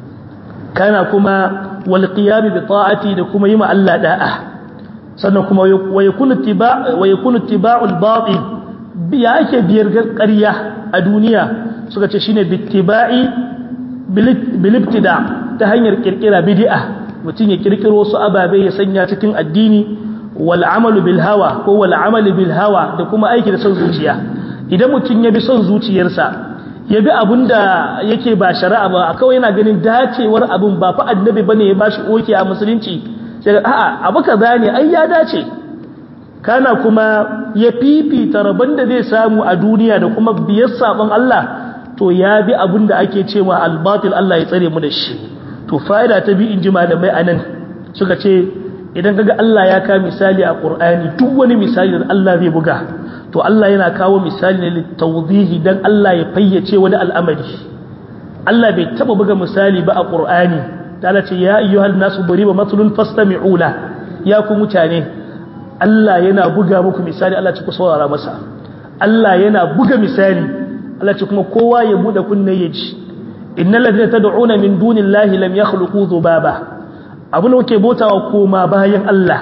kana kuma wal qiyam bi ta'ati da kuma yi ma Allah da'a sannan kuma wa yakunu tiba wa yakunu tiba'ul batil ya ake biyar ƙarya a duniya suka ce shine bittiba'i bil ibtida ta hanyar kirkira bid'a mutum ya kirkiro su ababe ya sanya cikin addini wal amalu bil hawa ko wal amali bil hawa da kuma aiki da son zuciya idan mutum ya bi son zuciyarsa ya bi abun da yake ba shari'a ba kawai yana ganin dacewar abun ba fa annabi bane ya bashi oke a musulunci sai a'a abu kaza ne ai ya dace kana kuma ya fifita rabon da zai samu a duniya da kuma biyar sabon Allah to ya bi abun da ake cewa albatil Allah ya tsare mu da shi to fa'ida ta bi in ji malamai anan suka ce idan kaga Allah ya ka misali a Qur'ani duk wani misali da Allah zai buga to Allah yana kawo misali ne litawdihi dan Allah ya fayyace wani al'amari Allah bai taba buga misali ba a Qur'ani ta ce ya ayyuhal nasu duriba matlun fastami'u la ya ku mutane Allah yana buga muku misali Allah ce ku saurara masa Allah yana buga misali Allah ce kuma kowa ya bude kunne ya ji innal ladina tad'una min dunillahi lam yakhluqu dhubaba abun da kuke bautawa koma bayan Allah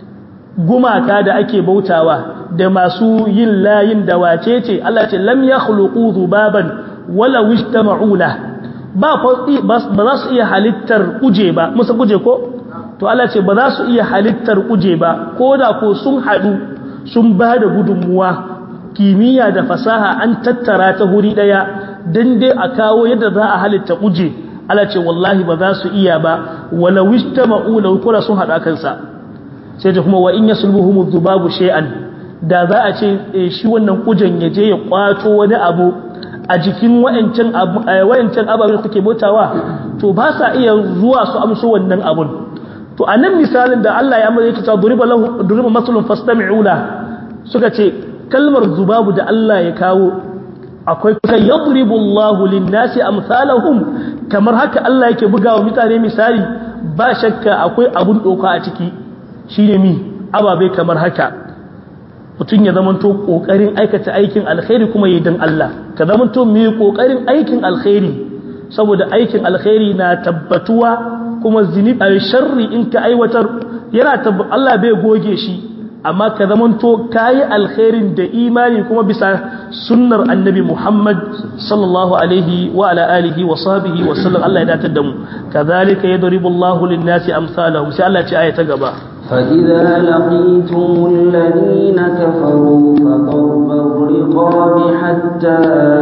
gumaka da ake bautawa da masu yin layin da wace ce Allah ce lam yakhluqu dhubaban wala wijtama'u la ba ba za su iya halittar kuje ba musa kuje ko to Allah ce ba za su iya halittar kuje ba ko da ko sun hadu sun ba da gudunmuwa kimiyya da fasaha an tattara ta huri daya dan dai a kawo yadda za a halitta kuje Allah ce wallahi ba za su iya ba wala wijtama'u la kula sun hada kansa sai ta kuma wa in yasulbuhum dhubabu shay'an da za a ce shi wannan kujen ya je ya kwato wani abu a jikin wayancan wayancan ababen da kuke bautawa to ba sa iya zuwa su amso wannan abun to anan misalin da Allah ya mai ta duriba lahu duriba maslun fastami'u la suka ce kalmar zubabu da Allah ya kawo akwai kai yadribu Allahu lin-nasi amsalahum kamar haka Allah yake bugawa mutane misali ba shakka akwai abun doka a ciki shine mi ababe kamar haka mutum ya zamanto kokarin aikata aikin alkhairi kuma yi dan Allah ka zamanto mai kokarin aikin alkhairi saboda aikin alkhairi na tabbatuwa kuma zinubi sharri in ka aiwatar yana Allah bai goge shi amma ka zamanto kayi alkhairin da imani kuma bisa sunnar annabi Muhammad sallallahu alaihi wa ala alihi wa sahbihi wa sallam Allah ya datar da mu kadhalika yadribu Allahu lin-nasi amsalahum sai Allah ya ce aya ta gaba فإذا لقيتم الذين كفروا فضرب الرقاب حتى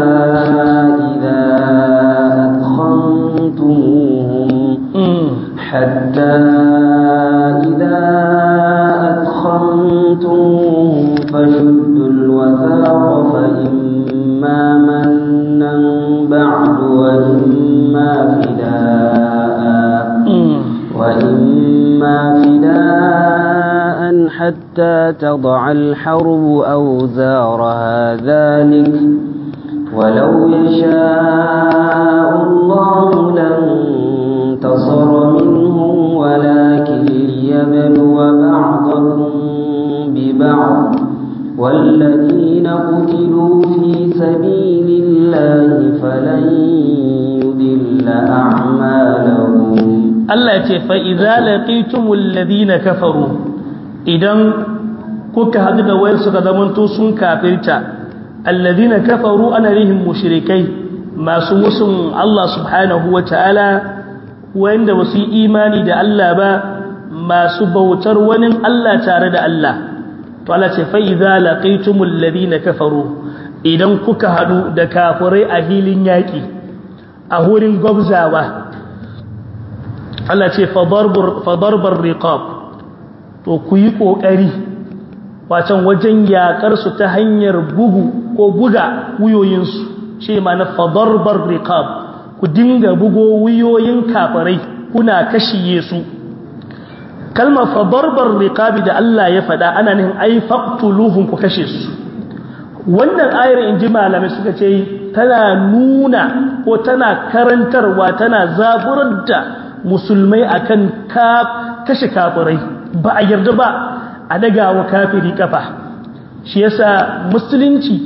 إذا أثخنتموهم حتى إذا أثخنتموهم فشدوا الوثاق فإما منا بعد وإما فداء وإما فداء حتى تضع الحرب أوزارها ذلك ولو يشاء الله لانتصر منهم ولكن ليبلو بعضكم ببعض والذين قتلوا في سبيل الله فلن يضل أعمالهم Allah ce fa'iza laƙitumul ladina kafaru idan kuka haɗu da wayar suka zamanto sun kafirta alladina kafaru ana rihin mushrikai masu musun Allah subhanahu wa ta'ala wanda ba su yi imani da Allah ba masu bautar wani Allah tare da Allah to Allah ce fa'iza laƙitumul ladina kafaru idan kuka haɗu da kafirai a hilin yaƙi a wurin gwabzawa Allah ce fadarbar riqab to ku yi ƙoƙari wacan wajen yaƙarsu ta hanyar bugu ko buga wuyoyinsu shi ma na fadarbar riqab ku dinga bugo wuyoyin kafarai kuna kashiye su kalmar fadarbar riqabi da Allah ya faɗa ana nihin ai faqtuluhum ku kashe su wannan ayar in ji malamai suka ce tana nuna ko tana karantarwa tana zaburar da musulmai akan kashe kafirai ba a yarda ba a dagawa kafiri kafa shi yasa musulunci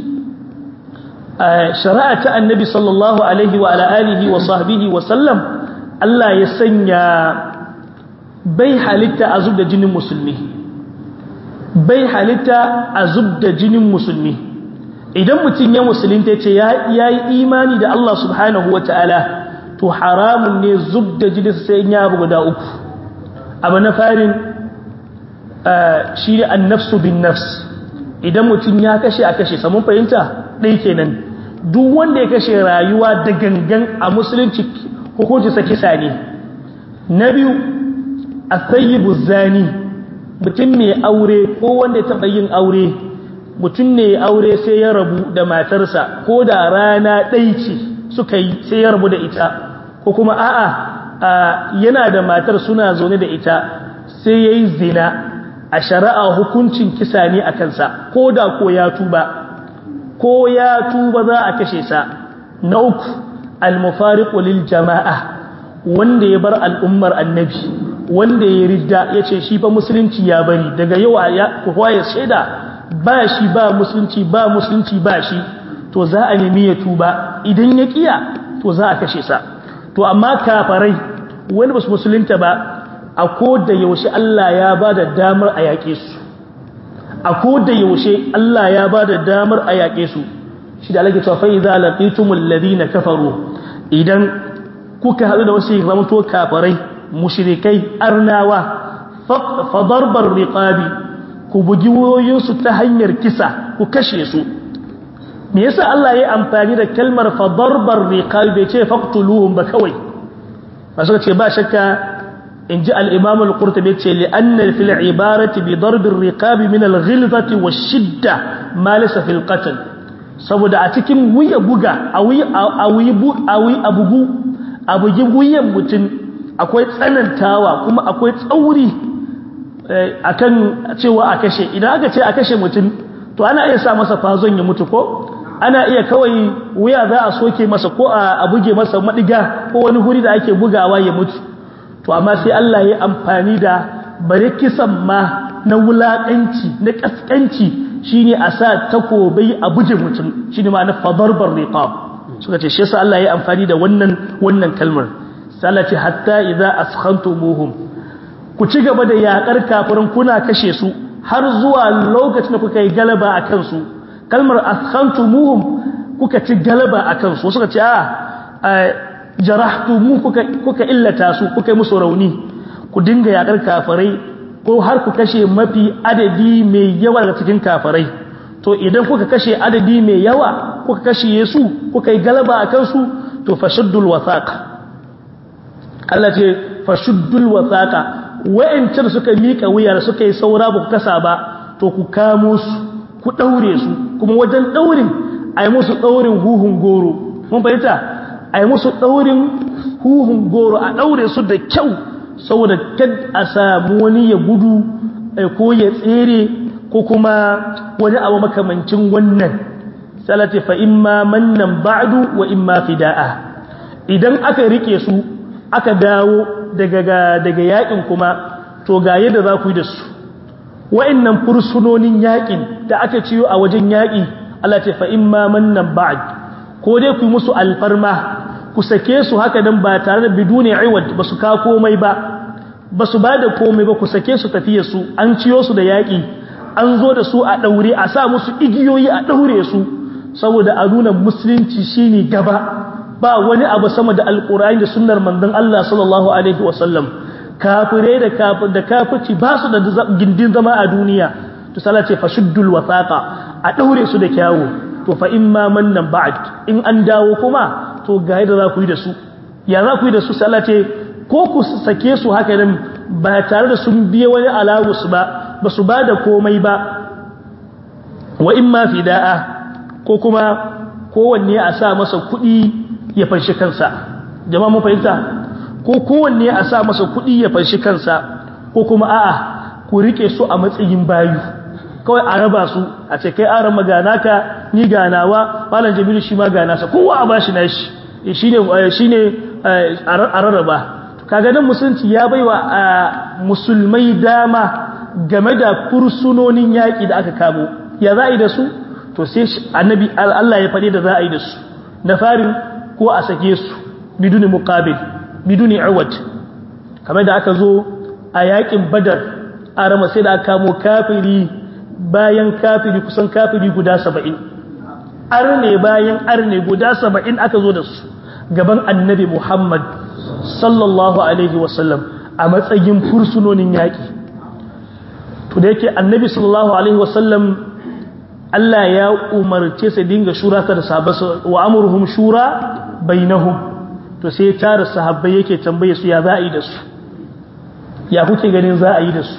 shari'a ta annabi sallallahu alaihi wa alihi wa sahbihi wa sallam Allah ya sanya bai halitta a zubda jinin musulmi bai halitta a zubda jinin musulmi idan mutum ya musulunta ce ya yi imani da Allah subhanahu wa ta'ala to haramun ne zub da jini sai ya abu guda uku abu na farin shi ne an nafsu bin nafs idan mutum ya kashe a kashe samun fahimta ɗai kenan duk wanda ya kashe rayuwa da gangan a musulunci hukunci sa kisa ne na biyu a sayi zani mutum mai aure ko wanda ya taɓa yin aure mutum ne aure sai ya rabu da matarsa ko da rana ɗai ce suka yi sai ya rabu da ita ko kuma a'a yana da matar suna zaune da ita sai ya yi zina a shari'a hukuncin kisa ne a kansa ko da ko ya tuba ko ya tuba za a kashe sa na uku almufariqu lil jama'a wanda ya bar al'ummar annabi wanda ya ridda ya ce shi fa musulunci ya bari daga yau ya kowa ya shaida ba shi ba musulunci ba musulunci ba shi to za a nemi ya tuba idan ya kiya to za a kashe sa to amma kafarai wani basu musulunta ba a da yaushe Allah ya ba da damar a yaƙe su a da yaushe Allah ya ba da damar a yaƙe su shi da alaƙi cewa idza laqitumul ladina kafaru idan kuka haɗu da wasu zamanto kafarai mushrikai arnawa fa darbar riqabi ku bugi wayoyinsu ta hanyar kisa ku kashe su me yasa Allah ya amfani da kalmar fa darbar riqabi bai ce faqtuluhum ba kawai ba suka ce ba shakka in ji al-imam al-qurtubi ce li anna fil ibarati bi darb ar-riqabi min al-ghilzati wash-shidda ma laysa fil qatl saboda a cikin wuya buga a wuyi a wuyi a wuyi abugu abugi wuyan mutum akwai tsanantawa kuma akwai tsauri akan cewa a kashe idan aka ce a kashe mutum to ana iya sa masa fazon ya mutu ko ana iya kawai wuya za a soke masa ko a buge masa madiga ko wani huri da ake bugawa ya mutu to amma sai Allah ya amfani da bare kisan ma na wulakanci na kaskanci shine a sa takobai a buge mutum shine ma na fadarbar riqab suka ce shi yasa Allah ya amfani da wannan wannan kalmar sai Allah ce hatta idza askhantumuhum ku ci gaba da yakar kafirin kuna kashe su har zuwa lokacin da kuka yi galaba a kansu kalmar askhantumuhum kuka ci galaba a kansu suka ce a jarahtumu kuka kuka illata su kuka yi musu rauni ku dinga yakar kafirai ko har ku kashe mafi adadi mai yawa daga cikin kafirai to idan kuka kashe adadi mai yawa kuka kashe su kuka yi galaba a kansu to fashuddul wasaqa Allah ce fashuddul wasaqa wa'ancan suka mika wuya suka yi saura ba ku kasa ba to ku kamo su ku daure su kuma wajen daurin a yi musu daurin huhun goro mun fahimta a yi musu daurin huhun goro a daure su da kyau saboda kad a samu wani ya gudu ko ya tsere ko kuma wani abu makamancin wannan salati fa imma mannan ba'du wa imma fida'a idan aka rike su aka dawo daga daga yakin kuma to ga yadda za ku yi da su wa'annan fursunonin yakin da aka ciyo a wajen yaki Allah ce fa imma mannan ba'd ko dai ku yi musu alfarma ku sake su haka dan ba tare da biduni iwad ba su ka komai ba ba su ba da komai ba ku sake su tafiye su an ciyo su da yaki an zo da su a daure a sa musu igiyoyi a daure su saboda a nuna musulunci shine gaba ba wani abu sama da alkur'ani da sunnar manzon Allah sallallahu alaihi wasallam kafirai da kafir da kafirci ba su da gindin zama a duniya to sallah ce fashuddul wasaqa a daure su da kyawu to fa imma mannan ba'd in an dawo kuma to ga yadda za ku yi da su ya za ku yi da su sallah ce ko ku sake su haka nan ba tare da sun biye wani alawus ba ba su ba da komai ba wa imma fida'a ko kuma kowanne a sa masa kuɗi ya fanshi kansa jama'a mun fahimta ko kowanne a sa masa kuɗi ya fanshi kansa ko kuma a'a ku rike su a matsayin bayu kawai a raba su a ce kai aran magana ka ni ganawa malam jamilu shi ma gana sa kowa a bashi nashi shine shine a rarraba kaga nan musulunci ya baiwa musulmai dama game da fursunonin yaƙi da aka kamo ya za a yi da su to sai annabi Allah ya faɗi da za a yi da su na farin ko a sake su biduni muqabil biduni awad kamar da aka zo a yakin badar a rama sai da aka kamo kafiri bayan kafiri kusan kafiri guda saba'in arne bayan arne guda saba'in aka zo da su gaban annabi muhammad sallallahu alaihi wasallam a matsayin fursunonin yaƙi to da yake annabi sallallahu alaihi wasallam Allah ya umarce su dinga shura ta da sahabbai wa amruhum shura bainahum to sai tara sahabbai yake tambaye su ya za a yi da su ya kuke ganin za a yi da su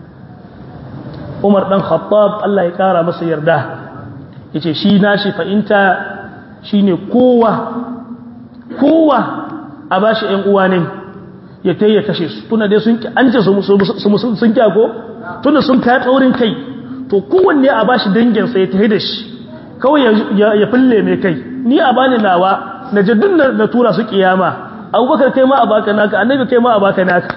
Umar dan Khattab Allah ya kara masa yarda yace shi nashi fa'inta shine kowa kowa a bashi ƴan uwa ne ya tayi ya kashe su tunda dai sun an ce su sun kyago tunda sun kai tsaurin kai to kowanne a bashi danginsa ya tafi da shi kawai ya fille mai kai ni a bani nawa na jaddun na tura su kiyama abubakar kai ma a baka naka annabi kai ma a baka naka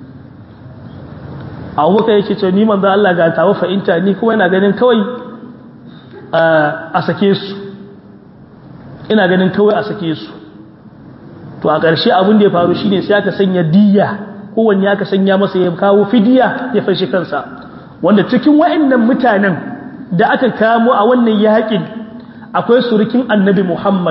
abubakar yake ce ni manzo Allah ga tawo fa'inta ni kuma ina ganin kawai a sake su ina ganin kawai a sake su to a ƙarshe abin da ya faru shine sai aka sanya diyya kowanne aka sanya masa ya kawo fidiya ya fashe kansa wanda cikin wa'annan mutanen da aka kamo a wannan yaƙin akwai surukin annabi Muhammad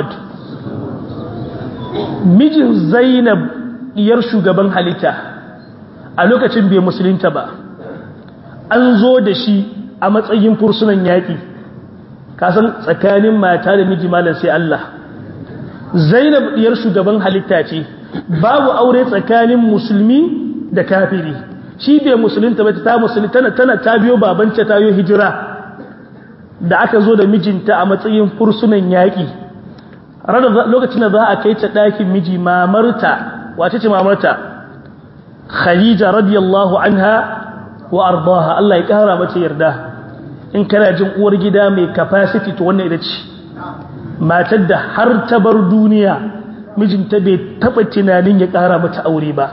mijin Zainab diyar shugaban halitta a lokacin bai musulunta ba an zo da shi a matsayin fursunan yaƙi kasan tsakanin mata da miji malam sai Allah Zainab diyar shugaban halitta ce babu aure tsakanin musulmi da kafiri shi bai musulunta ba ta musulunta tana tana ta biyo babanta ta yi hijira da aka zo da mijinta a matsayin fursunan yaƙi lokacin da za a kai ta ɗakin miji mamarta wace ce mamarta khadija radiyallahu anha wa ardaha Allah ya ƙara mata yarda in kana jin uwar gida mai capacity to wannan ita ce matar da har ta bar duniya mijinta bai taɓa tunanin ya ƙara mata aure ba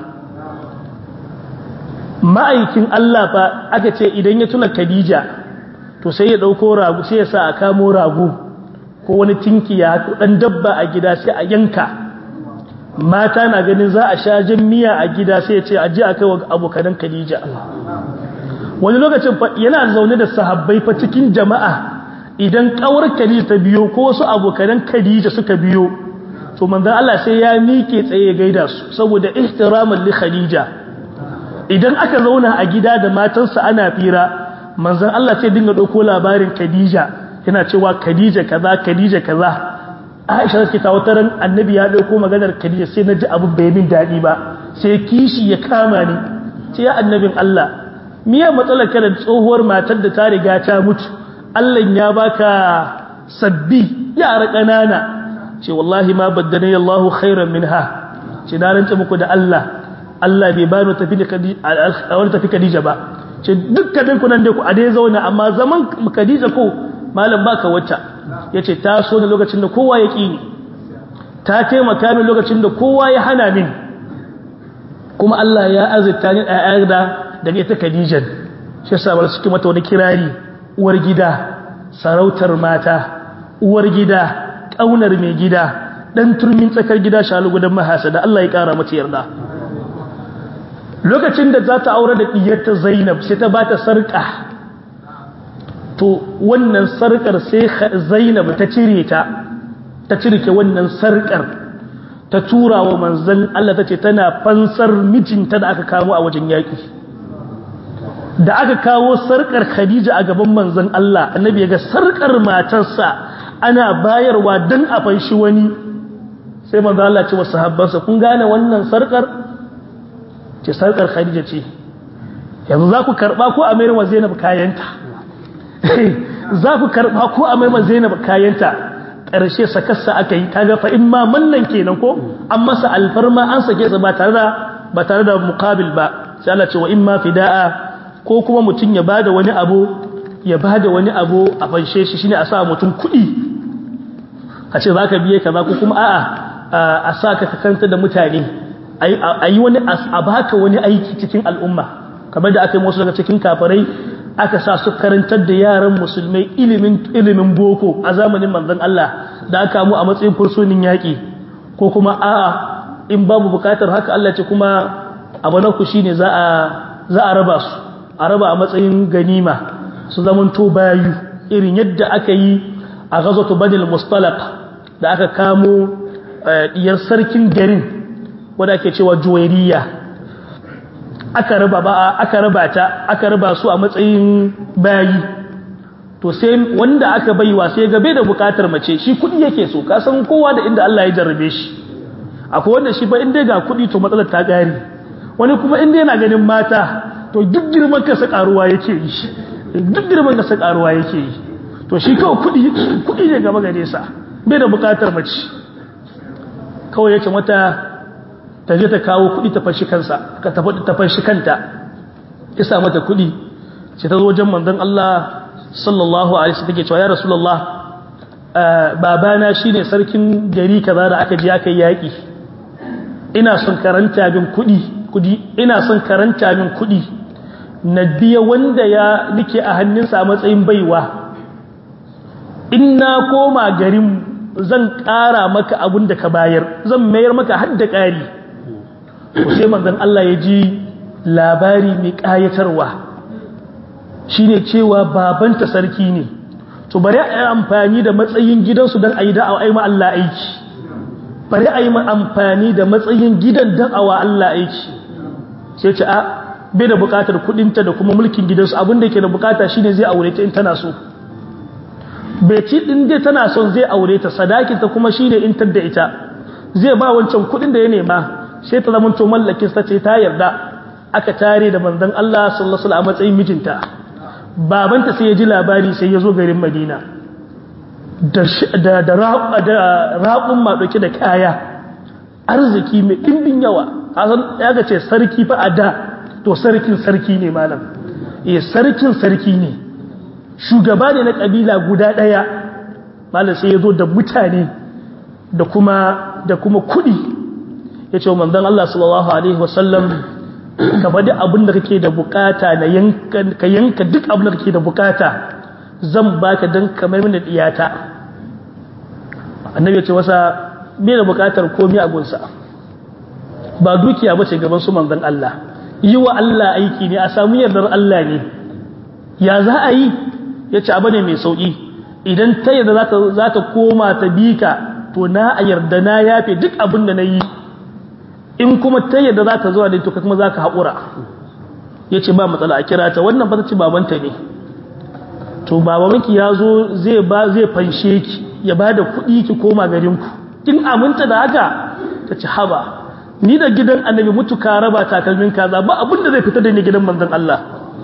ma'aikin Allah fa aka ce idan ya tuna Khadija to sai ya dauko rago sai ya sa a kamo rago ko wani tinkiya ko dan dabba a gida sai a yanka mata na ganin za a sha jan miya a gida sai ya ce a je a kai wa abokan Khadija wani lokacin fa yana zaune da sahabbai fa cikin jama'a idan kawar Khadija ta biyo ko wasu abokan Khadija suka biyo to manzon Allah sai ya mike tsaye gaida su saboda ihtiraman li Khadija idan aka zauna a gida da matansa ana fira manzon Allah sai dinga dauko labarin Khadija yana cewa Khadija kaza Khadija kaza Aisha take ta wata ran annabi ya dauko maganar Khadija sai naji abu bai min dadi ba sai kishi ya kama ni ce ya annabin Allah miya matsalar ka da tsohuwar matar da ta riga ta mutu Allah ya baka sabbi yara kanana ce wallahi ma baddani Allahu khairan minha ce na rance muku da Allah Allah bai bani tafi da wani tafi Khadija ba ce dukkanin ku nan dai ku a dai zauna amma zaman Khadija ko malam baka wacce yace ta so ne lokacin da kowa ya kini ta taimaka min lokacin da kowa ya hana min kuma Allah ya azurta ni a da daga ita Khadija shi yasa bar suke mata wani kirari uwar gida sarautar mata uwar gida kaunar mai gida dan turmin tsakar gida shalu gudan mahasada Allah ya kara mata yarda lokacin da za ta aure da ɗiyarta zainab sai ta ba ta sarƙa to wannan sarƙar sai zainab ta cire ta ta cirke wannan sarƙar ta tura wa manzan Allah ta ce tana fansar mijinta da aka kawo a wajen yaƙi da aka kawo sarƙar khadija a gaban manzan Allah annabi ya ga sarƙar matarsa ana bayarwa don a fanshi wani sai manzan Allah ce wa sahabbansa kun gane wannan sarƙar ce sarkar khadija ce yanzu za ku karɓa ko a mayar wa zainab kayanta za ku karɓa ko a mayar wa zainab kayanta ƙarshe sakarsa aka yi kaga fa in ma mallan kenan ko an masa alfarma an sake sa ba tare da ba tare da muqabil ba sai Allah ce wa in ma fida'a ko kuma mutum ya bada wani abu ya bada wani abu a fanshe shi shine a sa mutum kuɗi a ce zaka biye kaza ko kuma a'a a sa ka kanta da mutane a yi wani a baka wani aiki cikin al'umma kamar da aka yi wasu daga cikin kafarai aka sa su karantar da yaran musulmai ilimin boko a zamanin manzon Allah da aka mu a matsayin fursunin yaƙi ko kuma a'a in babu bukatar haka Allah ce kuma abu na ku shine za a za a raba su a raba a matsayin ganima su zaman to bayu irin yadda aka yi a ghazwatu badil mustalaq da aka kamo diyar sarkin garin wadda ake cewa juwairiya aka raba ba aka raba ta aka raba su a matsayin bayi to sai wanda aka baiwa sai gabe da bukatar mace shi kudi yake so ka san kowa da inda Allah ya jarrabe shi akwai wanda shi ba inda ga kudi to matsalar ta gari wani kuma inda yana ganin mata to duk girman kasa karuwa yake yi duk girman kasa karuwa yake yi to shi kawai kudi kudi ne gaba gare sa bai da bukatar mace kawai yake mata ta je ta kawo kudi ta fashi kansa ka ta fashi kanta isa mata kudi sai ta zo wajen manzon Allah sallallahu alaihi wasallam take cewa ya rasulullah babana shine sarkin gari kaza da aka je aka yi yaki ina son karanta bin kudi kudi ina son karanta min kudi na biya wanda ya nike a hannunsa a matsayin baiwa in na koma garin zan ƙara maka abin da ka bayar zan mayar maka har da ƙari to sai manzon Allah ya ji labari mai ƙayatarwa shine cewa babanta sarki ne to bari a yi amfani da matsayin gidansu don a yi da'awa a yi Allah aiki bari a yi amfani da matsayin gidan don a wa Allah aiki sai ce a bai da bukatar kudinta da kuma mulkin gidansu abinda ke da bukata shine zai aure ta in tana so bai ci din dai tana son zai aure ta sadakin ta kuma shine in tadda ita zai ba wancan kudin da ya nema sai ta zama to mallakin sa ce ta yarda aka tare da manzon Allah sallallahu alaihi wasallam a matsayin mijinta babanta sai ya ji labari sai ya zo garin Madina da da da raƙun ma dauke da kaya arziki mai dimbin yawa hasan ya ga ce sarki fa a da to sarkin sarki ne malam eh sarkin sarki ne shugaba ne na kabila guda daya malam sai yazo da mutane da kuma da kuma kudi yace manzon Allah sallallahu alaihi wasallam ka bada abin da kake da bukata na yanka ka yanka duk abin da kake da bukata zan baka dan kamar mini diyata annabi ya ce wasa bai da bukatar komai a gunsa ba dukiya bace gaban su manzon Allah yi wa Allah aiki ne a samu yardar Allah ne ya za a yi ya ce abu ne mai sauƙi idan ta yadda za ta koma ta bi ka to na a yarda na yafe duk abin da na yi in kuma ta yadda za ta zuwa ne to kuma za ka haƙura ya ce ba matsala a kira ta wannan ba ta ci babanta ne to babanki ya zo zai ba zai fanshe ki ya ba da kuɗi ki koma garinku kin aminta da haka ta ci haba ni da gidan annabi mutuka raba takalmin kaza ba abin da zai fita da ni gidan manzon Allah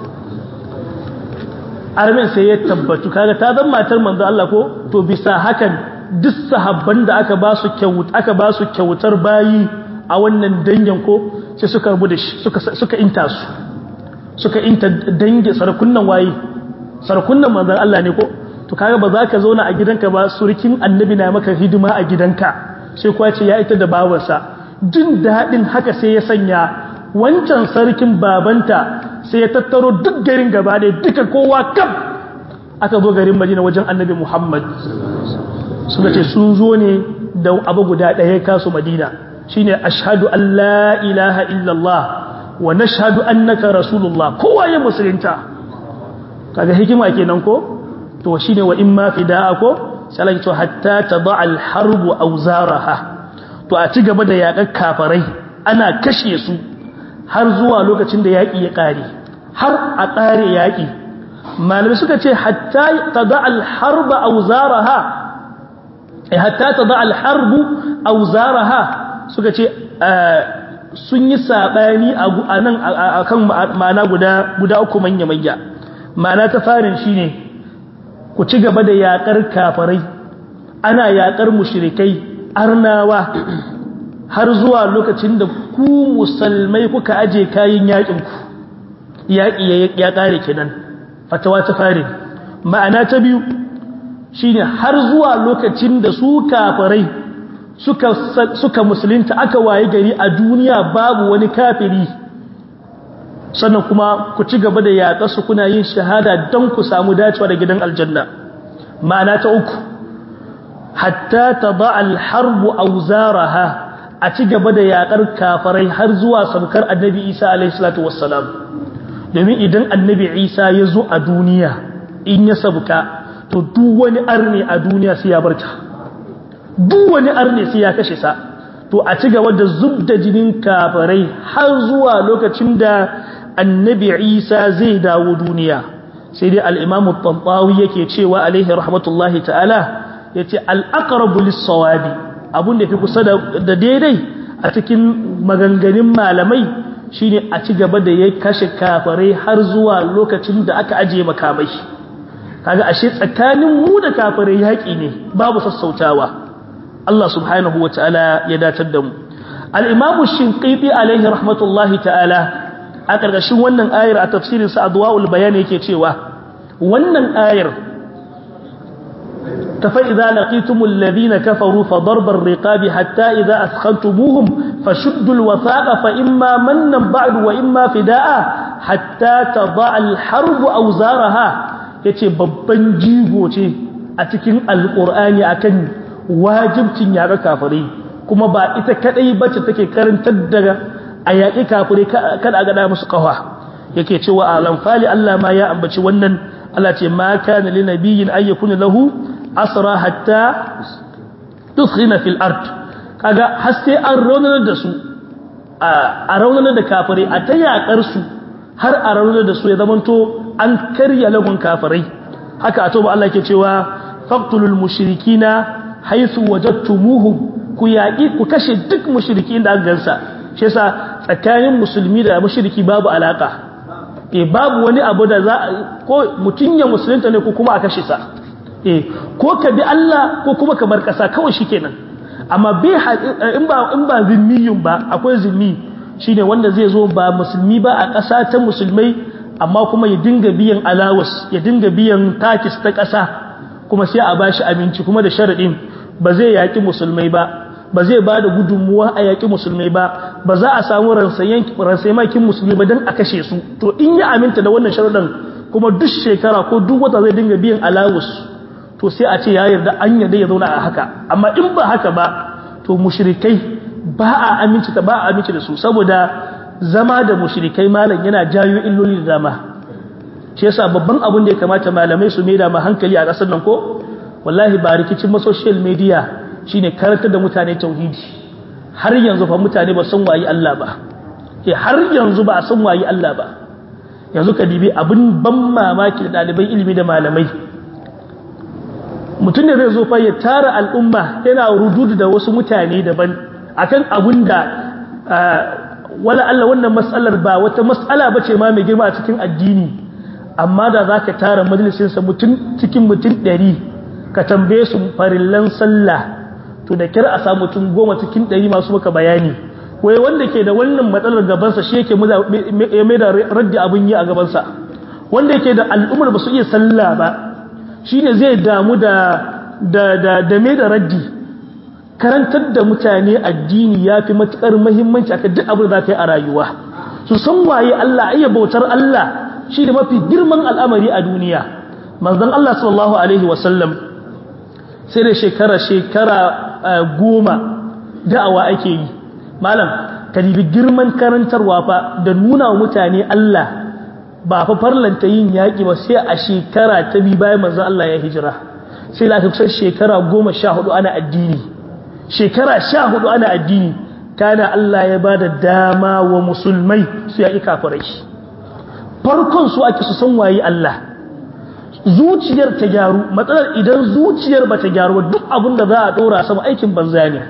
armin sai ya tabbatu kaga ta zan matar manzon Allah ko to bisa hakan duk sahabban da aka ba su kyauta aka ba su kyautar bayi a wannan dangin ko sai suka rubu da shi suka suka inta su suka inta dangi sarkunnan waye sarkunnan manzon Allah ne ko to kaga ba za ka zauna a gidanka ba surkin annabi na maka hidima a gidanka sai kuwa ce ya ita da babarsa jin daɗin haka sai ya sanya wancan sarkin babanta sai ya tattaro duk garin gaba da duka kowa kam aka zo garin madina wajen annabi muhammad suka ce sun zo ne da abu guda ɗaya kasu madina shine ashhadu an la ilaha illallah wa nashhadu annaka rasulullah kowa ya musulunta kaga hikima kenan ko to shine wa imma fida'a ko sai to hatta tada al harbu awzaraha to a ci gaba da yaƙar kafarai ana kashe su har zuwa lokacin da yaƙi ya ƙare har a ƙare yaƙi malamai suka ce hatta tada al-harba awzaraha eh hatta tada al-harbu awzaraha suka ce sun yi sabani a nan akan ma'ana guda guda uku manya manya ma'ana ta farin shine ku ci gaba da yaƙar kafarai ana yaƙar mushrikai arnawa har zuwa lokacin da ku musulmai kuka aje kayan yaƙinku yaƙi ya ƙare kenan fatawa ta fare ma'ana ta biyu shine har zuwa lokacin da su kafirai suka suka musulunta aka waye gari a duniya babu wani kafiri sannan kuma ku ci gaba da yaƙa su kuna yin shahada don ku samu dacewa da gidan aljanna ma'ana ta uku hatta taba alharbu auzaraha a ci gaba da yakar kafarai har zuwa sabkar annabi Isa alaihi salatu wassalam domin idan annabi Isa ya zo a duniya in ya sabka to duk wani arne a duniya sai ya barta duk wani arne sai ya kashe sa to a ci gaba da zub da jinin kafirai har zuwa lokacin da annabi isa zai dawo duniya sai dai al'imamu tantawi yake cewa alaihi rahmatullahi ta'ala ya ce al'akarabu lissawabi abun da fi kusa da daidai a cikin maganganun malamai shine a ci gaba da ya kashe kafirai har zuwa lokacin da aka ajiye makamai kaga ashe tsakanin mu da kafirai yaƙi ne babu sassautawa Allah subhanahu wa ta'ala ya datar da mu al-imamu shinqiti alaihi rahmatullahi ta'ala a ƙarƙashin wannan ayar a tafsirin sa adwaul bayan yake cewa wannan ayar tafa idza laqitumul ladina kafaru fa darbar riqabi hatta idza athkhantumuhum fashuddul wathaqa fa imma mannan ba'du wa imma fidaa hatta tadha al-harb awzaraha yace babban jigo ce a cikin alqur'ani akan wajibcin yaƙa kafirai kuma ba ita kadai bace take karantar da a yaƙi kafirai kada a gada musu kawa yake cewa a lamfali Allah ma ya ambaci wannan Allah ce ma kana li nabiyyin ay yakuna lahu asra hatta tuskhina fil ard kaga har sai an raunar da su a raunar da kafirai a ta yaƙar su har a raunar da su ya zamanto an karya lagun kafirai haka a toba Allah ke cewa faqtulul mushrikina haythu wajadtumuhum ku yaƙi ku kashe duk mushrikin da aka gansa shi yasa tsakanin musulmi da mushriki babu alaka eh babu wani abu da za ko mutun ya musulunta ne ko kuma a kashe sa eh ko ka bi Allah ko kuma ka bar kasa kawai shikenan amma bai in ba in ba zimmiyun ba akwai zimmi shine wanda zai zo ba musulmi ba a kasa ta musulmai amma kuma ya dinga biyan alawas ya dinga biyan takis ta kasa kuma sai a bashi aminci kuma da sharadin ba zai yaki musulmai ba ba zai ba da gudunmuwa a yaƙi musulmai ba ba za a samu ransayamakin musulmi ba don a kashe su to in ya aminta da wannan sharuɗan kuma duk shekara ko duk wata zai dinga biyan alawus to sai a ce ya yarda an yarda ya zauna a haka amma in ba haka ba to mushrikai ba a aminci ta ba a aminci da su saboda zama da mushrikai malam yana jayo illoli da dama shi yasa babban abin da ya kamata malamai su maida ma hankali a ƙasar nan ko wallahi ba rikicin ma social media shine karantar da mutane tauhidi har yanzu fa mutane ba san wayi Allah ba eh har yanzu ba san wayi Allah ba yanzu ka dibi abin ban mamaki da dalibai ilimi da malamai mutum ne zai zo fa ya tara al'umma yana rududu da wasu mutane daban akan abin da wala Allah wannan mas'alar ba wata mas'ala bace ma mai girma a cikin addini amma da zaka tara majalisinsa mutum cikin mutum ɗari ka tambaye su farillan sallah to da kira a samu mutum goma cikin ɗari masu maka bayani wai wanda ke da wannan matsalar gabansa shi yake ya mai da raddi abin yi a gabansa wanda yake da al'ummar ba su iya sallah ba shi ne zai damu da da mai da raddi karantar da mutane addini ya fi matuƙar mahimmanci aka duk abin da za ka yi a rayuwa su san waye Allah iya bautar Allah shi da mafi girman al'amari a duniya manzon Allah sallallahu alaihi wasallam sai da shekara shekara goma da'awa ake yi malam ka dibi girman karantarwa fa da nuna wa mutane Allah ba fa farlanta yin yaƙi ba sai a shekara ta bi bayan manzon Allah ya hijira sai da aka kusan shekara goma sha hudu ana addini shekara sha hudu ana addini kana Allah ya ba da dama wa musulmai su yaƙi kafirai farkon su ake su san waye Allah zuciyar ta gyaru matsalar idan zuciyar ba ta gyaru ba duk abin da za a ɗora sama aikin banza ne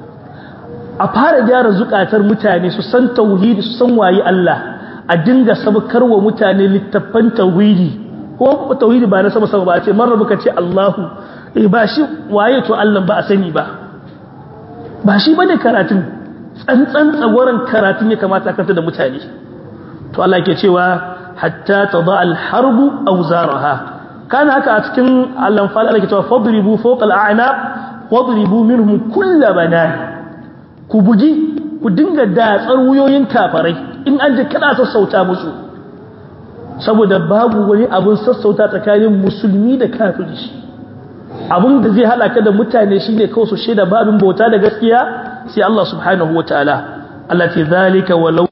a fara gyara zukatar mutane su san tauhidi su san waye Allah a dinga sabkar wa mutane littattafan tauhidi ko tauhidi ba na sama sama ba a ce marar muka ce Allahu eh ba shi waye to Allah ba a sani ba ba shi bane karatun tsantsan tsagoran karatun ya kamata kanta da mutane to Allah ke cewa hatta tada al-harbu awzaraha kana haka a cikin al-anfal Allah ke cewa fadribu fawqa al-a'naq wadribu minhum kull banan ku bugi ku dinga datsar wuyoyin kafarai in an ji kada sassauta musu saboda babu wani abun sassauta tsakanin musulmi da kafiri abun da zai halaka da mutane shine kawai su shaida babin bauta da gaskiya sai Allah subhanahu wataala Allah ce zalika walau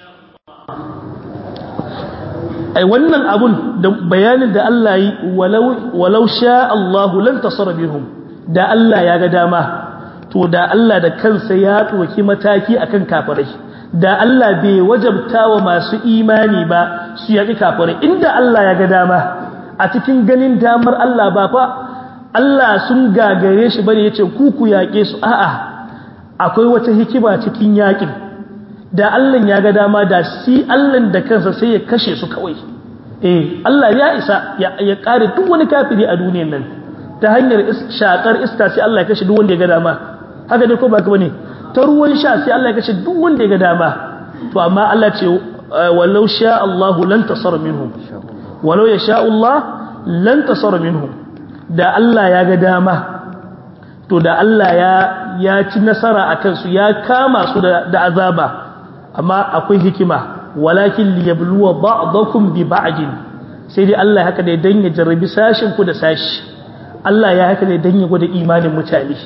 ai wannan abun da bayanin da Allah yi walau walau sha Allah lan tasara bihum da Allah ya ga dama to da Allah da kansa ya ɗauki mataki akan kafirai da Allah bai wajabta wa masu imani ba su yaƙi kafirai inda Allah ya ga dama a cikin ganin damar Allah ba fa Allah sun gagare shi bane yace ku ku yaƙe su a'a akwai wata hikima cikin yaƙin da Allah ya ga dama da shi Allah da kansa sai ya kashe su kawai eh Allah ya isa ya kare duk wani kafiri a duniyar nan ta hanyar shakar iska sai Allah ya kashe duk wanda ya ga dama haka dai ko ba ka bane ta ruwan sha sai Allah ya kashe duk wanda ya ga dama to amma Allah ce walau sha Allahu lan tasar minhum walau ya sha Allah lan tasar minhum da Allah ya ga dama to da Allah ya ya ci nasara akan su ya kama su da, da azaba amma akwai hikima walakin liyabluwa ba'dakum bi ba'din sai dai Allah haka ne dan ya jarrabi sashin ku da sashi Allah ya haka ne dan ya gwada imanin mutane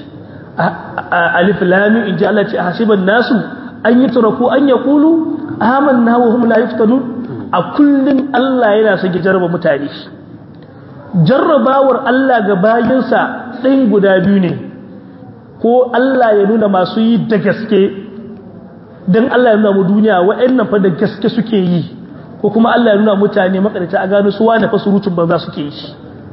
alif lam in ji Allah ce hasiban nasu an yi turaku an yaqulu amanna wa hum la yuftanun a kullun Allah yana son ya jarraba mutane jarrabawar Allah ga bayinsa ɗin guda biyu ne ko Allah ya nuna masu yi da gaske don Allah ya nuna mu duniya wa'annan fa da gaske suke yi ko kuma Allah ya nuna mutane makarita a gano su wane fa surutun banza suke yi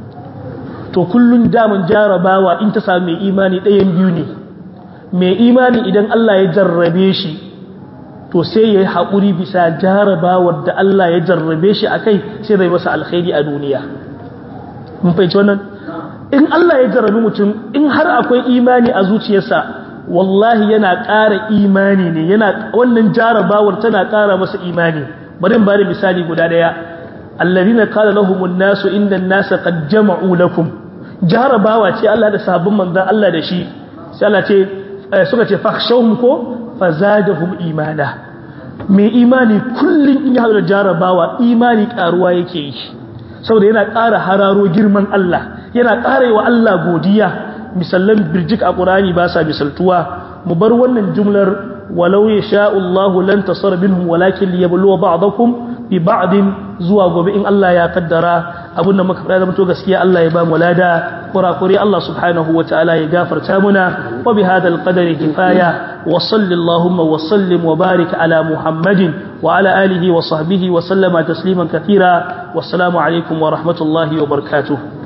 to kullun damun jarabawa in ta sami mai imani ɗayan biyu ne mai imani idan Allah ya jarrabe shi to sai ya yi haƙuri bisa jarabawar da Allah ya jarrabe shi a kai sai zai masa alkhairi a duniya mun fahimci wannan in Allah ya jarrabi mutum in har akwai imani a zuciyarsa wallahi yana ƙara imani ne yana wannan jarabawar tana ƙara masa imani bari in bada misali guda daya alladhina qala lahumun nasu inna an-nasa qad jama'u lakum jarabawa ce Allah da sahabban manzon Allah da shi sai Allah ce suka ce fakhshawhum ko fazadahum imana mai imani kullun in ya haɗu da jarabawa imani ƙaruwa yake yi saboda yana ƙara hararo girman Allah yana ƙara yi wa Allah godiya misallan birjik a ƙurani ba sa misaltuwa mu bar wannan jumlar walau ya sha'ullahu lan tasar minhum walakin liyabluwa ba'dakum bi ba'din zuwa gobe in Allah ya kaddara abin da muka fada da mutu gaskiya Allah ya ba mu lada kurakuri Allah subhanahu wa ta'ala ya gafarta muna wa bi hadal qadari kifaya wa sallallahu wa sallim wa barik ala muhammadin wa ala alihi wa sahbihi wa sallama tasliman kathira wassalamu alaikum wa rahmatullahi wa barakatuh